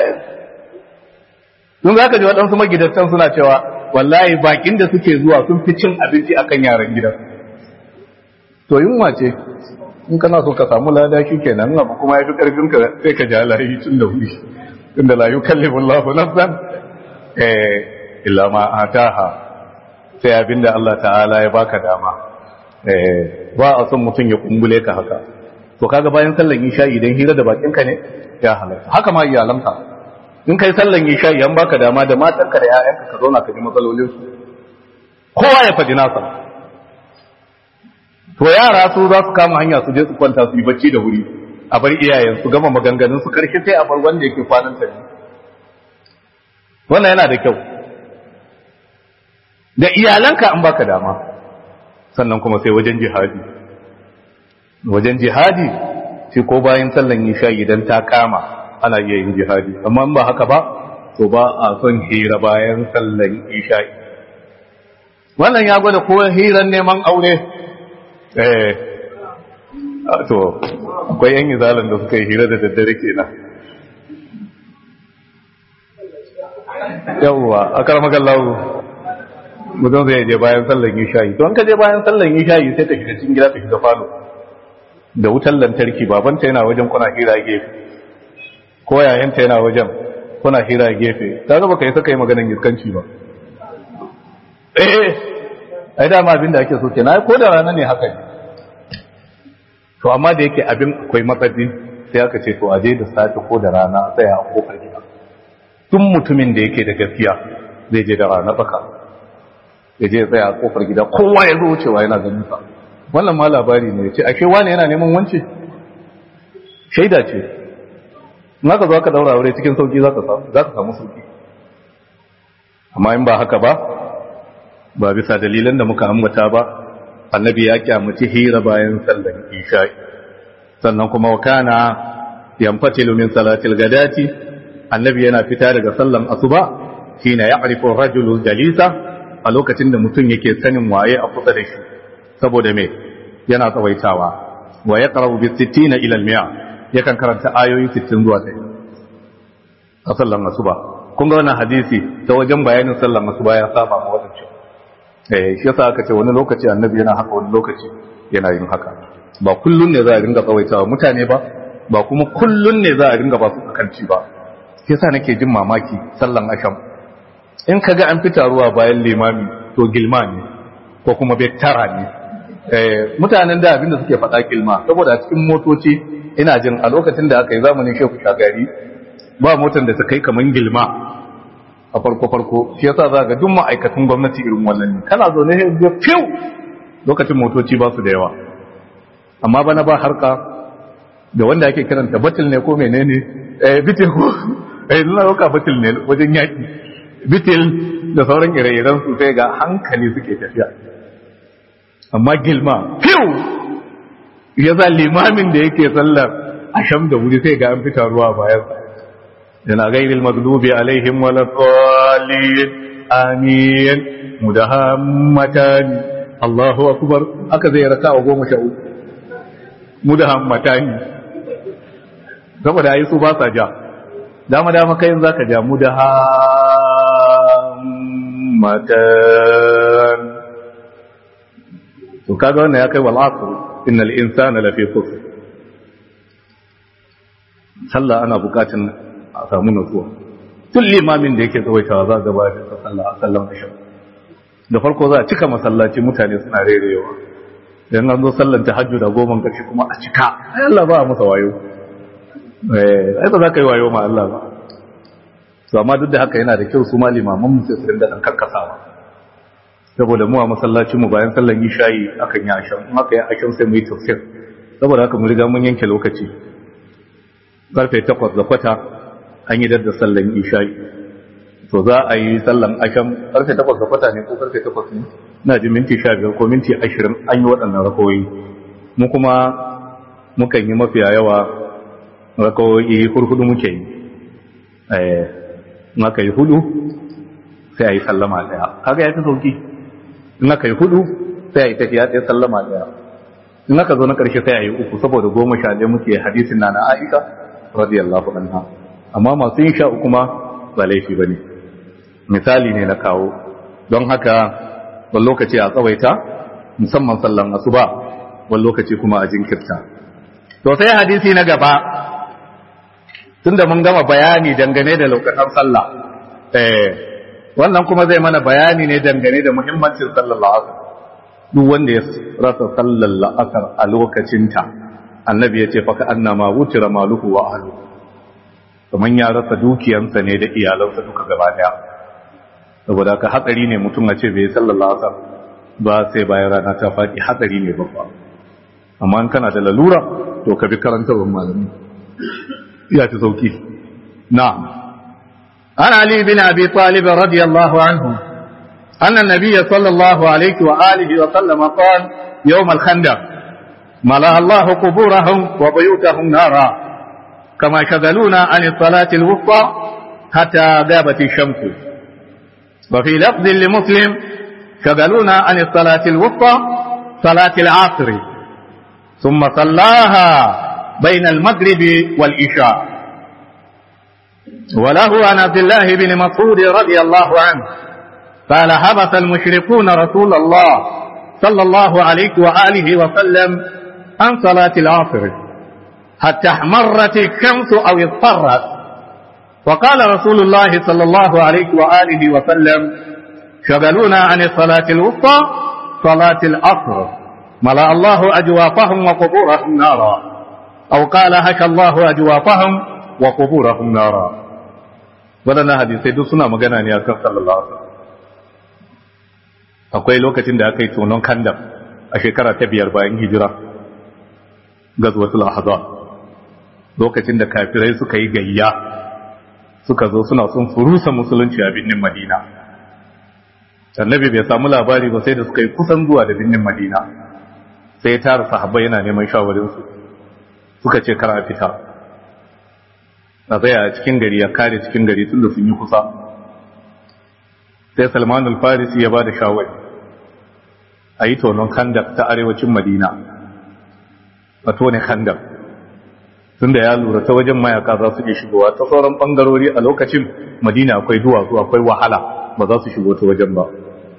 sun za ka ji waɗansu magidantan suna cewa wallahi bakin da suke zuwa sun fi cin abinci akan yaran gidan to yunwa ce in kana so ka samu lada shi kenan abu kuma ya fi ƙarfin ka sai ka ja layi tun da wuri tun da layu kallifin lafi nafsan eh illa ma ataha sai abinda Allah ta'ala ya baka dama eh ba a son mutum ya kumbule ka haka to kaga bayan sallan isha idan hira da bakin ka ne ya halarta haka ma iyalanka in kai sallan isha idan baka dama da matanka da ƴaƴanka ka zauna ka ji matsalolin su kowa ya faɗi nasa to yara su za su kama hanya su je su kwanta su yi bacci da wuri a bar iyayen su gama maganganun su karshe sai a bar wanda yake kwanan ta wannan yana da kyau da iyalanka an baka dama sannan kuma sai wajen jihadi wajen jihadi shi ko bayan sallan isha idan ta kama ana iya yin jihadi amma in ba haka ba to ba a son hira bayan sallan isha wannan ya gwada ko hiran neman aure eh to akwai yan izalan da suka yi hira da daddare kenan yawwa a karmakan lawo mutum zai je bayan sallan isha'i to an ka je bayan sallan isha'i sai ta shiga cikin gida ta shiga falo da wutar lantarki babanta yana wajen kuna hira gefe ko yayanta yana wajen kuna hira gefe ta ga baka yi saka yi maganin iskanci ba eh ai dama abin da ake so kenan ko da rana ne haka ne to amma da yake abin akwai matsatsi sai aka ce to a je da safe ko da rana a tsaya a kofar gida duk mutumin da yake da gaskiya zai je da rana baka ya je tsaya a kofar gida kowa ya zo wucewa yana ganin sa wannan ma labari ne ya ce ashe wani yana neman wance shaida ce in aka zo aka daura aure cikin sauki za ka samu sauki amma in ba haka ba ba bisa dalilan da muka ambata ba annabi ya kyamaci hira bayan sallan isha'i sannan kuma wakana yanfatilu min salatil gadati annabi yana fita daga sallan asuba shine ya'rifu rajulul jalisa a lokacin da mutum yake sanin waye a kusa da shi saboda me yana tsawaitawa wa yaqra'u bi 60 ila al-mi'a yakan karanta ayoyi 60 zuwa 100 a sallan asuba kun ga wannan hadisi ta wajen bayanin sallan asuba ya saba ma wadancan eh shi yasa aka ce wani lokaci annabi yana haka wani lokaci yana yin haka ba kullun ne za a ringa tsawaitawa mutane ba ba kuma kullun ne za a ringa ba su kakanci ba shi yasa nake jin mamaki sallan asham in kaga an fita ruwa bayan limami to gilma ne ko kuma bektara ne eh mutanen da abinda suke faɗa gilma saboda cikin motoci ina jin a lokacin da aka yi zamanin shehu shagari ba motar da ta kai kaman gilma a farko-farko shi yasa za ga duk ma'aikatan gwamnati irin wannan ne kana zo ne ga fiw lokacin motoci ba su da yawa amma bana ba harka da wanda ake kiranta batil ne ko menene eh bitil ko eh nuna roka batil ne wajen yaki bitil da sauran ire-iren su sai ga hankali suke tafiya amma gilma fiw ya za limamin da yake sallar asham da wuri sai ga an fita ruwa bayan sa yana gairil magdubi alaihim wala dhalin amin mudahammatan Allahu akbar aka zai raka wa goma sha uku mudahammatan saboda ayi su ba sa ja dama dama kai zaka ja mudahammatan to kaga wannan ya kai wal asr innal insana lafi khusr sallah ana bukatun a samu nutsuwa tun limamin da yake tsawaitawa za ga bayan sallah a sallan asha da farko za a cika masallaci mutane suna rerewa yan an zo sallan tahajjud da goma karshe kuma a cika ai Allah ba masa wayo eh ai ba za ka yi wayo ma Allah ba to amma duk da haka yana da kyau su ma limaman mu sai su dinga dan karkasawa saboda mu a masallacin mu bayan sallan isha'i akan yi ashan in aka yi ashan sai mu yi tafsir saboda haka mu riga mun yanke lokaci karfe 8 da kwata an yi dadda sallan isha'i to za a yi sallan ashan karfe 8 da kwata ne ko karfe 8 ne na ji minti 15 ko minti 20 an yi waɗannan rakoyi mu kuma mukan yi mafiya yawa rakoyi hurhudu muke yi eh maka yi hudu sai a yi sallama daya kaga ya fi sauki in aka yi hudu sai a yi tafiya ɗaya sallama daya in aka zo na ƙarshe sai a yi uku saboda goma sha ɗaya muke hadisin na na aisha radiyallahu anha amma masu yin sha uku ma ba laifi ba ne misali ne na kawo don haka wani lokaci a tsawaita musamman sallan asuba wani lokaci kuma a jinkirta to sai hadisi na gaba tunda mun gama bayani dangane da lokacin sallah eh wannan kuma zai mana bayani ne dangane da muhimmancin sallar la'asar duk wanda ya rasa sallar la'asar a lokacinta annabi ya ce faka annama wutira maluhu wa ahlu kaman ya rasa dukiyansa ne da iyalansa duka gaba daya saboda ka hatsari ne mutum a ce bai sallar la'asar ba sai bayan rana ta faɗi hatsari ne babba amma in kana da lalura to ka bi karantarwar malami ya fi sauki na'am an ali bin abi talib radiyallahu anhu أن النبي صلى الله عليه وآله وسلم قال يوم الخندق ملأ الله قبورهم وبيوتهم نارا كما شغلونا عن الصلاة الوسطى حتى غابت الشمس وفي لفظ لمسلم شغلونا عن الصلاة الوسطى صلاة العصر ثم صلاها بين المغرب والإشاء وله عن عبد الله بن مسعود رضي الله عنه قال حبس المشركون رسول الله صلى الله عليه وآله وسلم عن صلاة العصر حتى احمرت الشمس أو اضطرت وقال رسول الله صلى الله عليه وآله وسلم شغلونا عن الصلاة الوسطى صلاة العصر ملأ الله أجوافهم وقبورهم نارا أو قال هك الله أجوافهم وقبورهم نارا ولنا هذه سيدو سنة مغانا نياكم صلى الله عليه وسلم akwai lokacin da aka yi tonon kandam a shekara ta biyar bayan hijira gazwatul ahzab lokacin da kafirai suka yi gayya suka zo suna son furusa musulunci a binnin madina annabi bai samu labari ba sai da suka yi kusan zuwa da binnin madina sai ya tara sahabbai yana neman shawarinsu suka ce kar a fita a tsaya a cikin gari ya kare cikin gari tun da sun yi kusa sai salman al-farisi ya ba da shawari a yi tonon kandak ta arewacin madina a tone kandak tun da ya lura ta wajen mayaka za su iya shigowa ta sauran bangarori a lokacin madina akwai duwatsu akwai wahala ba za su shigo ta wajen ba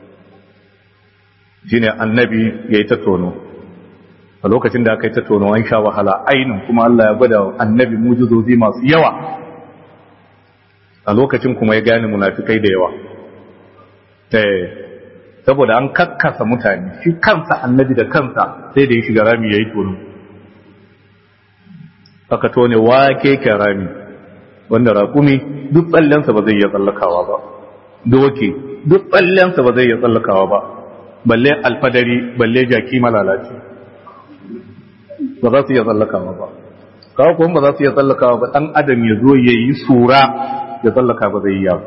shine annabi ya yi ta tono a lokacin da aka yi ta tono an sha wahala ainin kuma Allah ya gwada annabi mujizozi masu yawa a lokacin kuma ya gane munafikai da yawa saboda an kakkasa mutane shi kansa annabi da kansa sai da ya shiga rami ya yi tono aka tone wake ke rami wanda raƙumi duk tsallensa ba zai iya tsallakawa ba doke duk tsallensa ba zai iya tsallakawa ba balle alfadari balle jaki malalaci ba za su iya tsallakawa ba kawo kuma ba za su iya tsallakawa ba ɗan adam ya zo ya yi sura ya tsallaka ba zai yi ba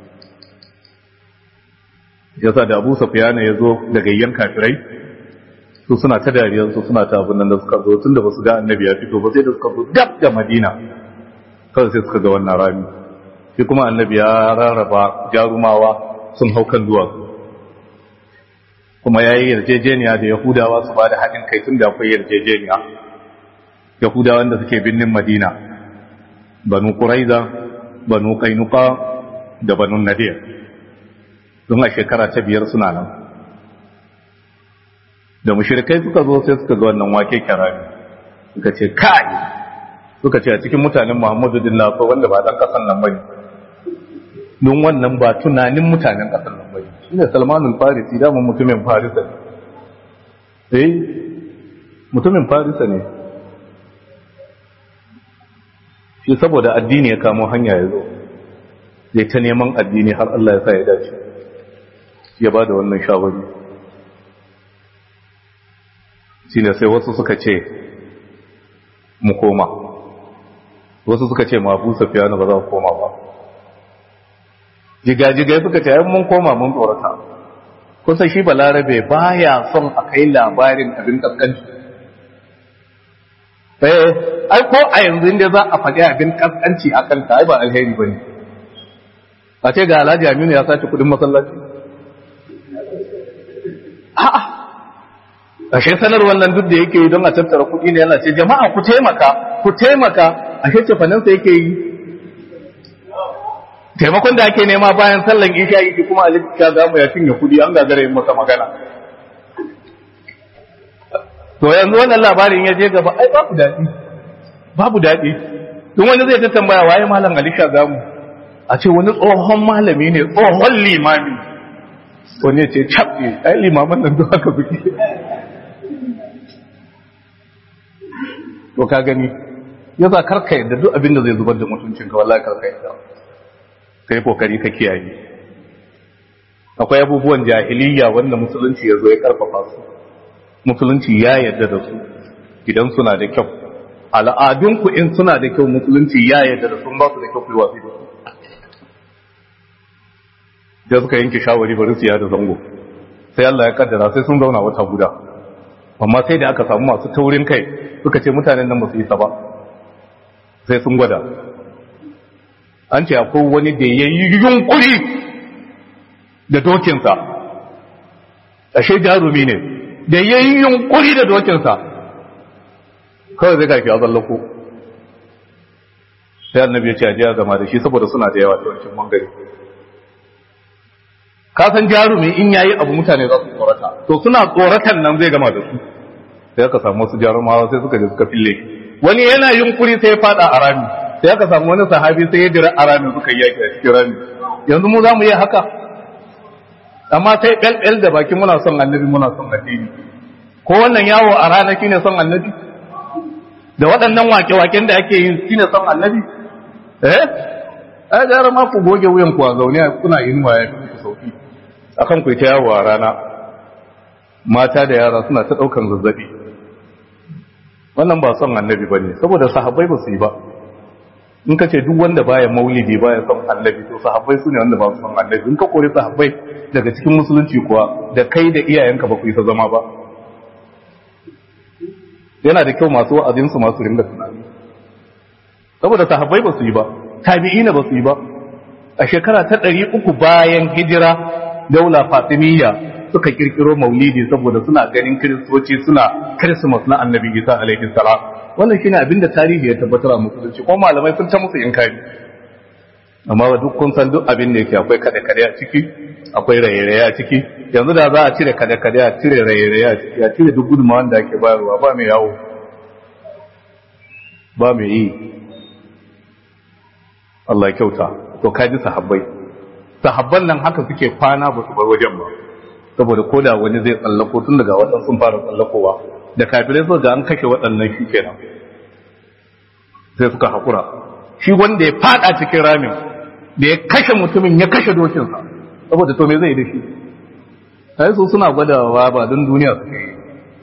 yasa da abu safiyana ya zo daga yan kafirai su suna ta dariyar su suna ta abin nan da suka zo tun da ba su ga annabi ya fito ba sai da suka zo gab da madina kawai sai suka ga wannan rami shi kuma annabi ya rarraba jarumawa sun hau kan duwatsu kuma ya yi yarjejeniya da yahudawa su ba da haɗin kai tun da akwai yarjejeniya yahudawan da suke birnin madina banu kuraiza banu kainuka da banu nadir don a shekara ta biyar suna nan da mushrikai suka zo sai suka ga wannan wake kirari suka ce kai suka ce a cikin mutanen muhammadu dillah ko wanda ba dan kasan nan bane don wannan ba tunanin mutanen kasan nan bane shine salmanul farisi da mun mutumin farisa eh mutumin farisa ne shi saboda addini ya kamo hanya ya zo zai ta neman addini har Allah ya sa ya dace ya ba da wannan shawari shi ne sai wasu suka ce mu koma wasu suka ce ma busa fiye ba za ku koma ba jigajigai suka ce yan mun koma mun tsorata kusa shi balarabe baya son a kai labarin abin kaskanci eh ai ko a yanzu inda za a faɗi abin kaskanci a kanka ai ba alheri bane a ce ga Alhaji Aminu ya sace kudin masallaci a'a ashe sanar wannan duk da yake yi don a tattara kuɗi ne yana ce jama'a ku taimaka ku taimaka ashe cefanansa yake yi taimakon da ake nema bayan sallan isha yake kuma alika za mu ya cinye kudi an gagara yin masa magana to yanzu wannan labarin ya je gaba ai babu daɗi babu daɗi tun wani zai ta tambaya waye malam alisha zamu a ce wani tsohon malami ne tsohon limami wani ya ce cabbe ai limaman nan duk haka suke to ka gani yasa karka yadda duk abin da zai zubar da mutuncinka wallahi karka yadda ka yi kokari ka kiyaye akwai abubuwan jahiliya wanda musulunci ya zo ya karfafa su musulunci ya yarda da su idan suna da kyau al'adunku in suna da kyau musulunci ya yarda da sun ba su da kyau kuwa da su da suka yanke shawari bari su yada zango sai Allah ya kaddara sai sun zauna wata guda amma sai da aka samu masu taurin kai suka ce mutanen nan ba su yi sa ba sai sun gwada an ce akwai wani da ya yi yunkuri da dokinsa ashe jarumi ne da ya yi yunkuri da dokinsa kawai zai gafi a zallako sai annabi ya ce a jiya zama da shi saboda suna da yawa yawancin mangare ka san jarumi in yayi abu mutane za su tsorata to suna tsoratan nan zai gama da su sai aka samu wasu jarumawa sai suka je suka fille wani yana yunkuri sai ya fada a rami sai aka samu wani sahabi sai ya jira a ramin suka yaki a cikin rami yanzu mu za mu yi haka amma sai ɗalɗal da baki muna son annabi muna son addini ko wannan yawo a rana shine son annabi da waɗannan wake-waken da ake yi shine son annabi eh ai gara ma ku goge wuyan ku a zaune kuna inuwa ya fi ku sauki akan ku ta yawo a rana mata da yara suna ta ɗaukan zazzabi wannan ba son annabi ba ne saboda sahabbai ba su yi ba in ka ce duk wanda baya maulidi baya son annabi to sahabbai su ne wanda ba su son annabi in ka kore sahabbai daga cikin musulunci kuwa da kai da iyayenka ba ku isa zama ba yana da kyau masu wa'azinsu masu ringa tunani saboda sahabbai ba su yi ba tabi'ina ba su yi ba a shekara ta ɗari uku bayan hijira daula fatimiyya suka kirkiro maulidi saboda suna ganin kiristoci suna christmas na annabi isa alaihi salam wannan shine abin da tarihi ya tabbatar a musulunci ko malamai sun ta musu inkari amma ba duk kun san duk abin da yake akwai kada kada a ciki akwai raye-raye a ciki yanzu da za a cire kada kada a cire raye-raye a ciki a cire duk gudunmawan da ake bayarwa ba mai yawo ba mai yi Allah ya kyauta to kaji sahabbai sahabban nan haka suke kwana ba su bar wajen ba saboda ko da wani zai tsallako tun daga waɗansu sun fara tsallakowa da kafirai so da an kashe waɗannan shi kenan sai suka haƙura shi wanda ya fada cikin ramin da ya kashe mutumin ya kashe dokinsa saboda to me zai da shi sai su suna gwadawa ba don duniya suke yi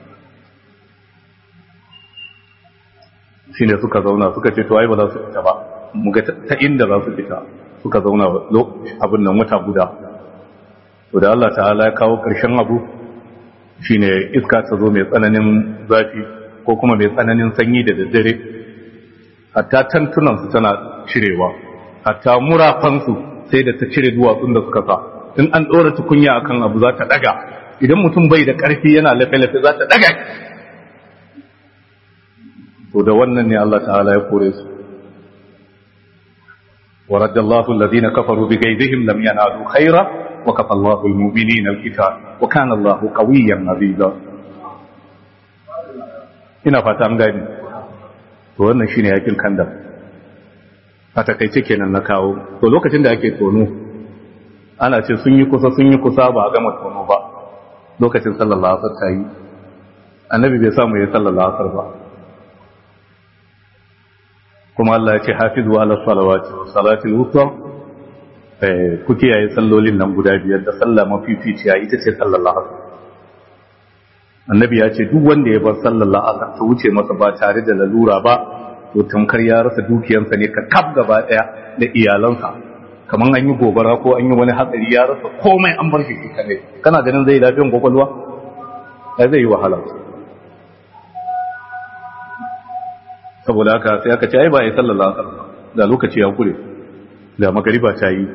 shi ne suka zauna suka ce to ai ba za su fita ba mu ga ta inda za su fita suka zauna abin nan wata guda to da Allah ta'ala ya kawo ƙarshen abu shine iska ta zo mai tsananin zafi ko kuma mai tsananin sanyi da daddare hatta tantunansu tana cirewa hatta murafansu sai da ta cire duwatsun da suka sa in an ɗora tukunya akan abu za ta ɗaga idan mutum bai da ƙarfi yana lafe-lafe za ta ɗaga to da wannan ne Allah ta'ala ya kore su ورد الله الذين كفروا بغيظهم لم ينالوا خيرا وكفى الله المؤمنين القتال وكان الله قويا عزيزا ina fata an gani to wannan shine yakin kandar a takaice kenan na kawo to lokacin da ake tono ana ce sun yi kusa sun yi kusa ba a gama tono ba lokacin sallallahu alaihi wasallam yi annabi bai samu ya sallar la'asar ba kuma Allah ya ce hafizu ala salawati wa salatil wusta eh ku kiyaye sallolin nan guda biyar da sallah mafificiya ita ce sallar la'asar annabi ya ce duk wanda ya bar sallar la'asar ta wuce masa ba tare da lalura ba to tamkar ya rasa dukiyansa ne ka kaf gaba daya da iyalansa kamar an yi gobara ko an yi wani hatsari ya rasa komai an bar shi kadai kana ganin zai lafiyan kwakwalwa ai zai yi wahala saboda haka sai aka ce ai ba ai sallallahu alaihi wasallam da lokaci ya kure da magariba ta yi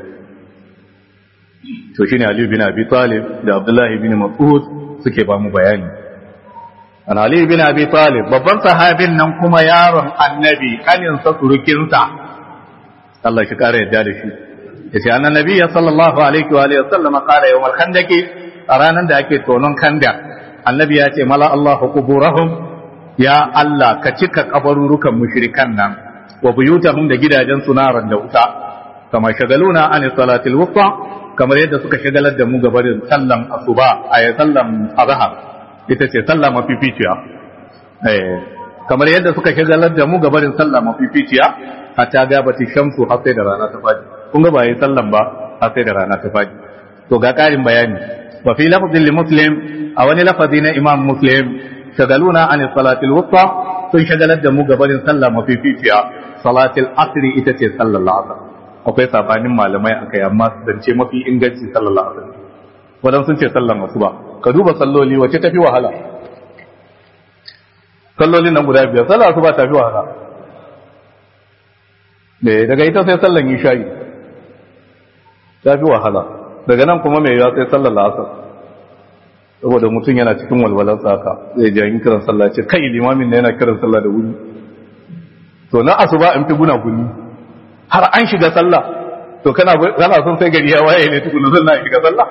to shine Ali bin Abi Talib da Abdullah bin Mas'ud suke ba mu bayani an Ali bin Abi Talib babban sahabin nan kuma yaron annabi kanin sa surukin sa Allah shi kare yadda da shi yace annan nabi sallallahu alaihi wa alihi wasallam qala yawm al-khandaq a ranar da ake tonon kanda annabi ya ce mala Allah quburahum ya Allah ka cika kabarurukan mushrikan nan wa buyutahum da gidajen sunaran da wuta kama shagaluna an salatil wusta kamar yadda suka shagalar da mu gabarin sallan asuba a sallan azhar ita ce sallah mafificiya eh kamar yadda suka shagalar da mu gabarin sallah mafificiya hatta gabati shamsu har sai da rana ta fadi kun ga ba yi sallan ba har sai da rana ta fadi to ga karin bayani wa fi lafzin li muslim a wani lafazi na imam muslim shagaluna an salatil wusta sun shagalar da mu gabarin sallah mafificiya salatil asri ita ce sallar la'asar akwai sabanin malamai akai amma zance mafi inganci sallar la'asar wadan sun ce sallar asuba ka duba salloli wace tafi wahala sallolin nan guda biyar sallar asuba tafi wahala ne daga ita sai sallar isha'i tafi wahala daga nan kuma mai yawa sai sallar la'asar saboda mutum yana cikin walwalar tsaka zai ji yin kiran sallah ce kai limamin na yana kiran sallah da wuri to na asuba in fi guna guni har an shiga sallah to kana kana son sai gari ya waye ne tukuna zan na shiga sallah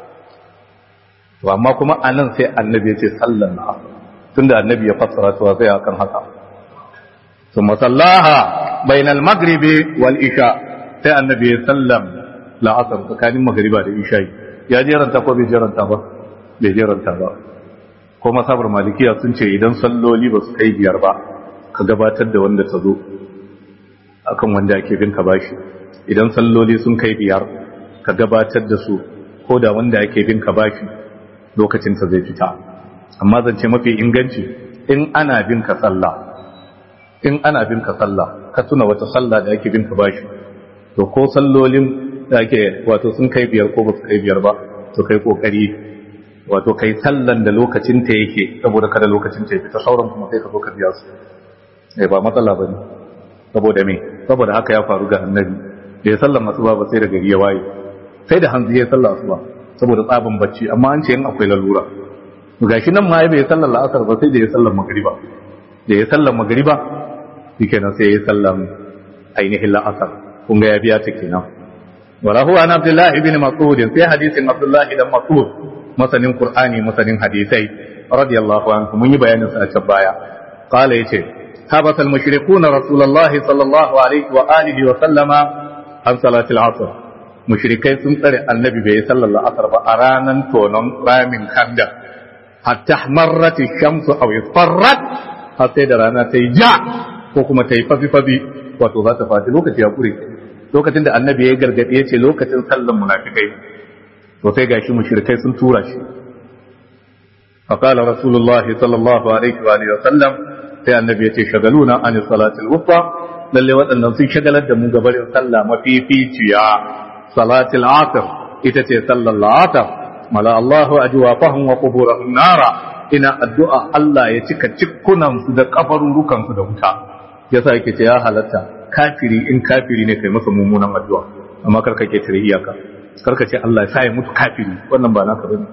to amma kuma anan sai annabi ya ce sallan na asar tunda annabi ya fassara to sai akan haka ثم صلاها بين المغرب والعشاء sai annabi ya sallam la'asar tsakanin magriba da isha'i ya jeranta ko bai jeranta ba bai jeranta ba ko masabar malikiya sun ce idan salloli ba su kai biyar ba ka gabatar da wanda ta zo akan wanda ake bin ka bashi idan salloli sun kai biyar ka gabatar da su ko da wanda ake bin ka bashi lokacin ta zai fita amma zance mafi inganci in ana bin ka sallah in ana bin ka sallah ka tuna wata sallah da ake bin ka bashi to ko sallolin da ake wato sun kai biyar ko ba su kai biyar ba to kai kokari wato kai sallan da lokacin ta yake saboda kada lokacin ta fita sauran kuma sai ka zo ka biya su eh ba matsala bane saboda me saboda haka ya faru ga annabi da ya sallan asuba ba sai da gari ya waye sai da hanzu ya sallan asuba saboda tsabin bacci amma an ce in akwai lalura gashi nan ma ya bai sallan la'asar ba sai da ya sallan magriba da ya sallan magriba shikenan sai ya sallan ainihin la'asar kun ga ya biya ta kenan wala huwa an abdullahi ibn mas'ud sai hadisin abdullahi dan mas'ud masanin qur'ani masanin hadisai radiyallahu anhu mun yi bayanin sa a can baya qala yace habata al-mushrikuna rasulullahi sallallahu alaihi wa alihi wa sallama an salati al-asr mushrikai sun tsare annabi bai sallar asar ba a ranan tonon ramin kanda hatta marrat ash-shamsu aw isfarrat har sai da rana ta yi ja ko kuma ta yi fafi-fafi wato za ta fati lokaci ya kure lokacin da annabi ya gargaɗe ya ce lokacin sallan munafikai to sai gashi mushrikai sun tura shi faqala rasulullah sallallahu alaihi wa alihi wasallam sai annabi ya ce shagaluna an salatil wusta lalle waɗannan sun shagalar da mu gabarin sallah mafificiya salatil asr ita ce sallar asr mala Allahu ajwafahum wa quburahum nara ina addu'a Allah ya cika cikkunan su da kafarurukan su da wuta yasa yake ce ya halatta kafiri in kafiri ne kai masa mummunan addu'a amma karka ke tare iyaka karka ce Allah ya sa ya mutu kafiri wannan ba naka bane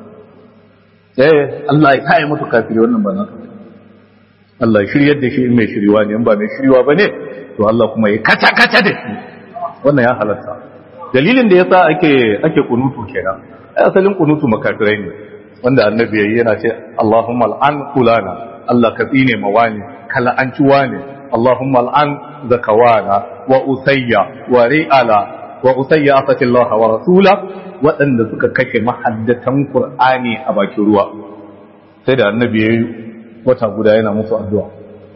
eh Allah ya sa ya mutu kafiri wannan ba naka bane Allah ya shiryar da shi in mai shiriwa ne in ba mai shiriwa bane to Allah kuma ya kaca kaca da shi wannan ya halatta dalilin da yasa ake ake kunutu kenan ai asalin kunutu makafirai ne wanda annabi yayi yana ce Allahumma al'an fulana Allah ka tsine mawani kala an ciwa ne اللهم الآن زكوانا وأسيا ورئالا وأسيا أفتي الله ورسوله وأن ذكا كشي محدثا قرآني أباكي روا سيدا النبي wata guda yana musu addu'a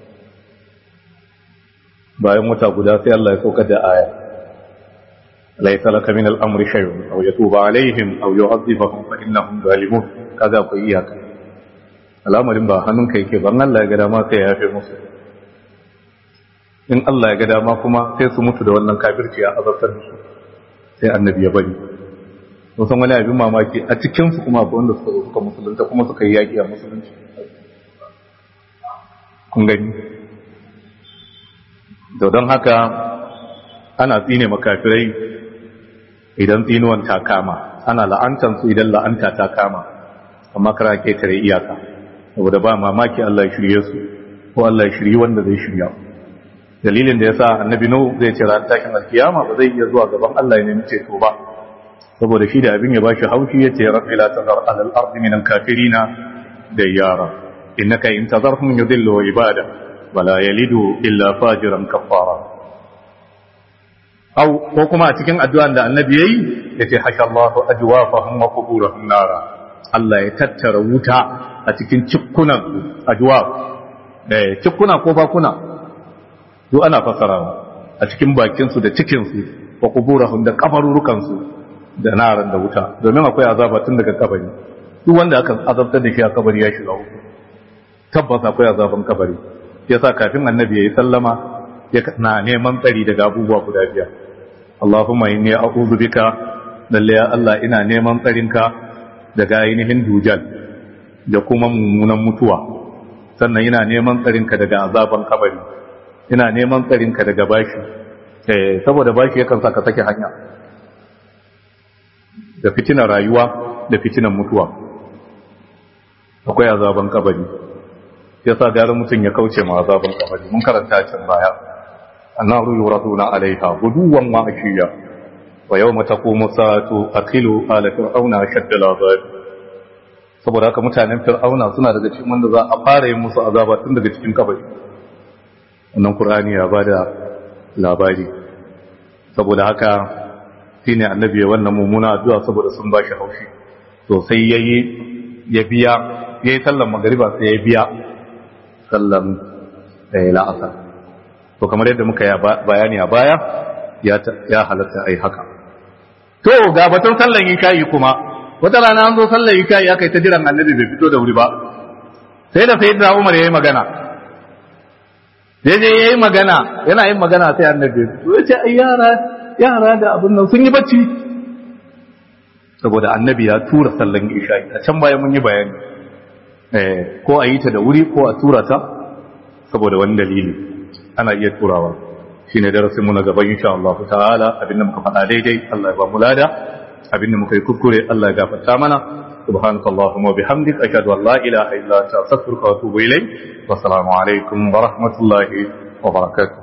bayan wata guda sai Allah ya saukar da aya laysa laka min al-amri shay'un aw yatuba alaihim aw yu'adhibahum fa innahum zalimun kaza akwai iyaka al'amarin ba hannunka yake ban Allah ya ga dama sai ya yafe musu in Allah ya ga dama kuma sai su mutu da wannan kafirci ya azabtar da su sai annabi ya bari san wani abin mamaki a cikin su kuma akwai wanda suka suka musulunta kuma suka yi yaƙi a musulunci kun gani da don haka ana tsine makafirai idan tsinuwan ta kama ana la'antan su idan la'anta ta kama amma kara ketare iyaka saboda ba mamaki Allah ya shirye su ko Allah ya shirye wanda zai shirya dalilin da yasa annabi nu zai ce ran tashin alkiyama ba zai iya zuwa gaban Allah ya nemi ceto ba saboda shi da abin ya bashi haushi yace rabbi la tazar ala al-ardi min al-kafirina dayyara innaka in tazarhum yudillu ibada wala yalidu illa fajiran kafara au ko kuma a cikin addu'an da annabi yayi yace hashallahu ajwafahum wa quburahum nara Allah ya tattara wuta a cikin cikkunan ajwaf eh cikkuna ko bakuna duk ana fasarawa a cikin bakin su da cikin su wa quburahum da kafarurukan su da naran da wuta domin akwai azaba tun daga kabari duk wanda aka azabtar da shi a kabari ya shiga uku tabbas akwai azaban kabari yasa kafin annabi yayi sallama ya na neman tsari daga abubuwa guda biyar Allahumma inni a'udhu bika lalle ya Allah ina neman tsarinka daga ainihin dujal da kuma mummunan mutuwa sannan ina neman tsarinka daga azaban kabari ina neman tsarinka daga bashi eh saboda bashi yakan sa ka sake hanya da fitinar rayuwa da fitinar mutuwa akwai azaban kabari yasa gara mutum ya kauce ma azaban kabari mun karanta can baya annaru yuraduna alaiha guduwan wa ashiya wa yawma taqumu sa'atu akilu ala fir'auna shadda al'azab saboda haka mutanen fir'auna suna daga cikin wanda za a fara yin musu azaba tun daga cikin kabari wannan qur'ani ya bada labari saboda haka shine annabi ya wannan mummuna addu'a saboda sun bashi haushi to sai yayi ya biya yayi sallan magriba sai ya biya sallan la'asar to kamar yadda muka yi bayani a baya ya halatta ai haka to ga batun sallan ikayi kuma wata rana an zo sallan ikayi aka yi ta jiran annabi bai fito da wuri ba sai da sai da umar ya yi magana daidai ya yi magana yana yin magana sai annabi ya ce ai yara yara da abin nan sun yi bacci saboda annabi ya tura sallan isha'i a can baya mun yi bayani ko a yi ta da wuri ko a tura ta saboda wani dalili ana iya turawa shi ne darasin mu na gaban insha Allah ta'ala abinda muka faɗa daidai Allah ya ba mu lada abinda muka yi kuskure Allah ya gafarta mana سبحانك اللهم وبحمدك أشهد أن لا إله إلا أنت أستغفرك وأتوب إليك والسلام عليكم ورحمة الله وبركاته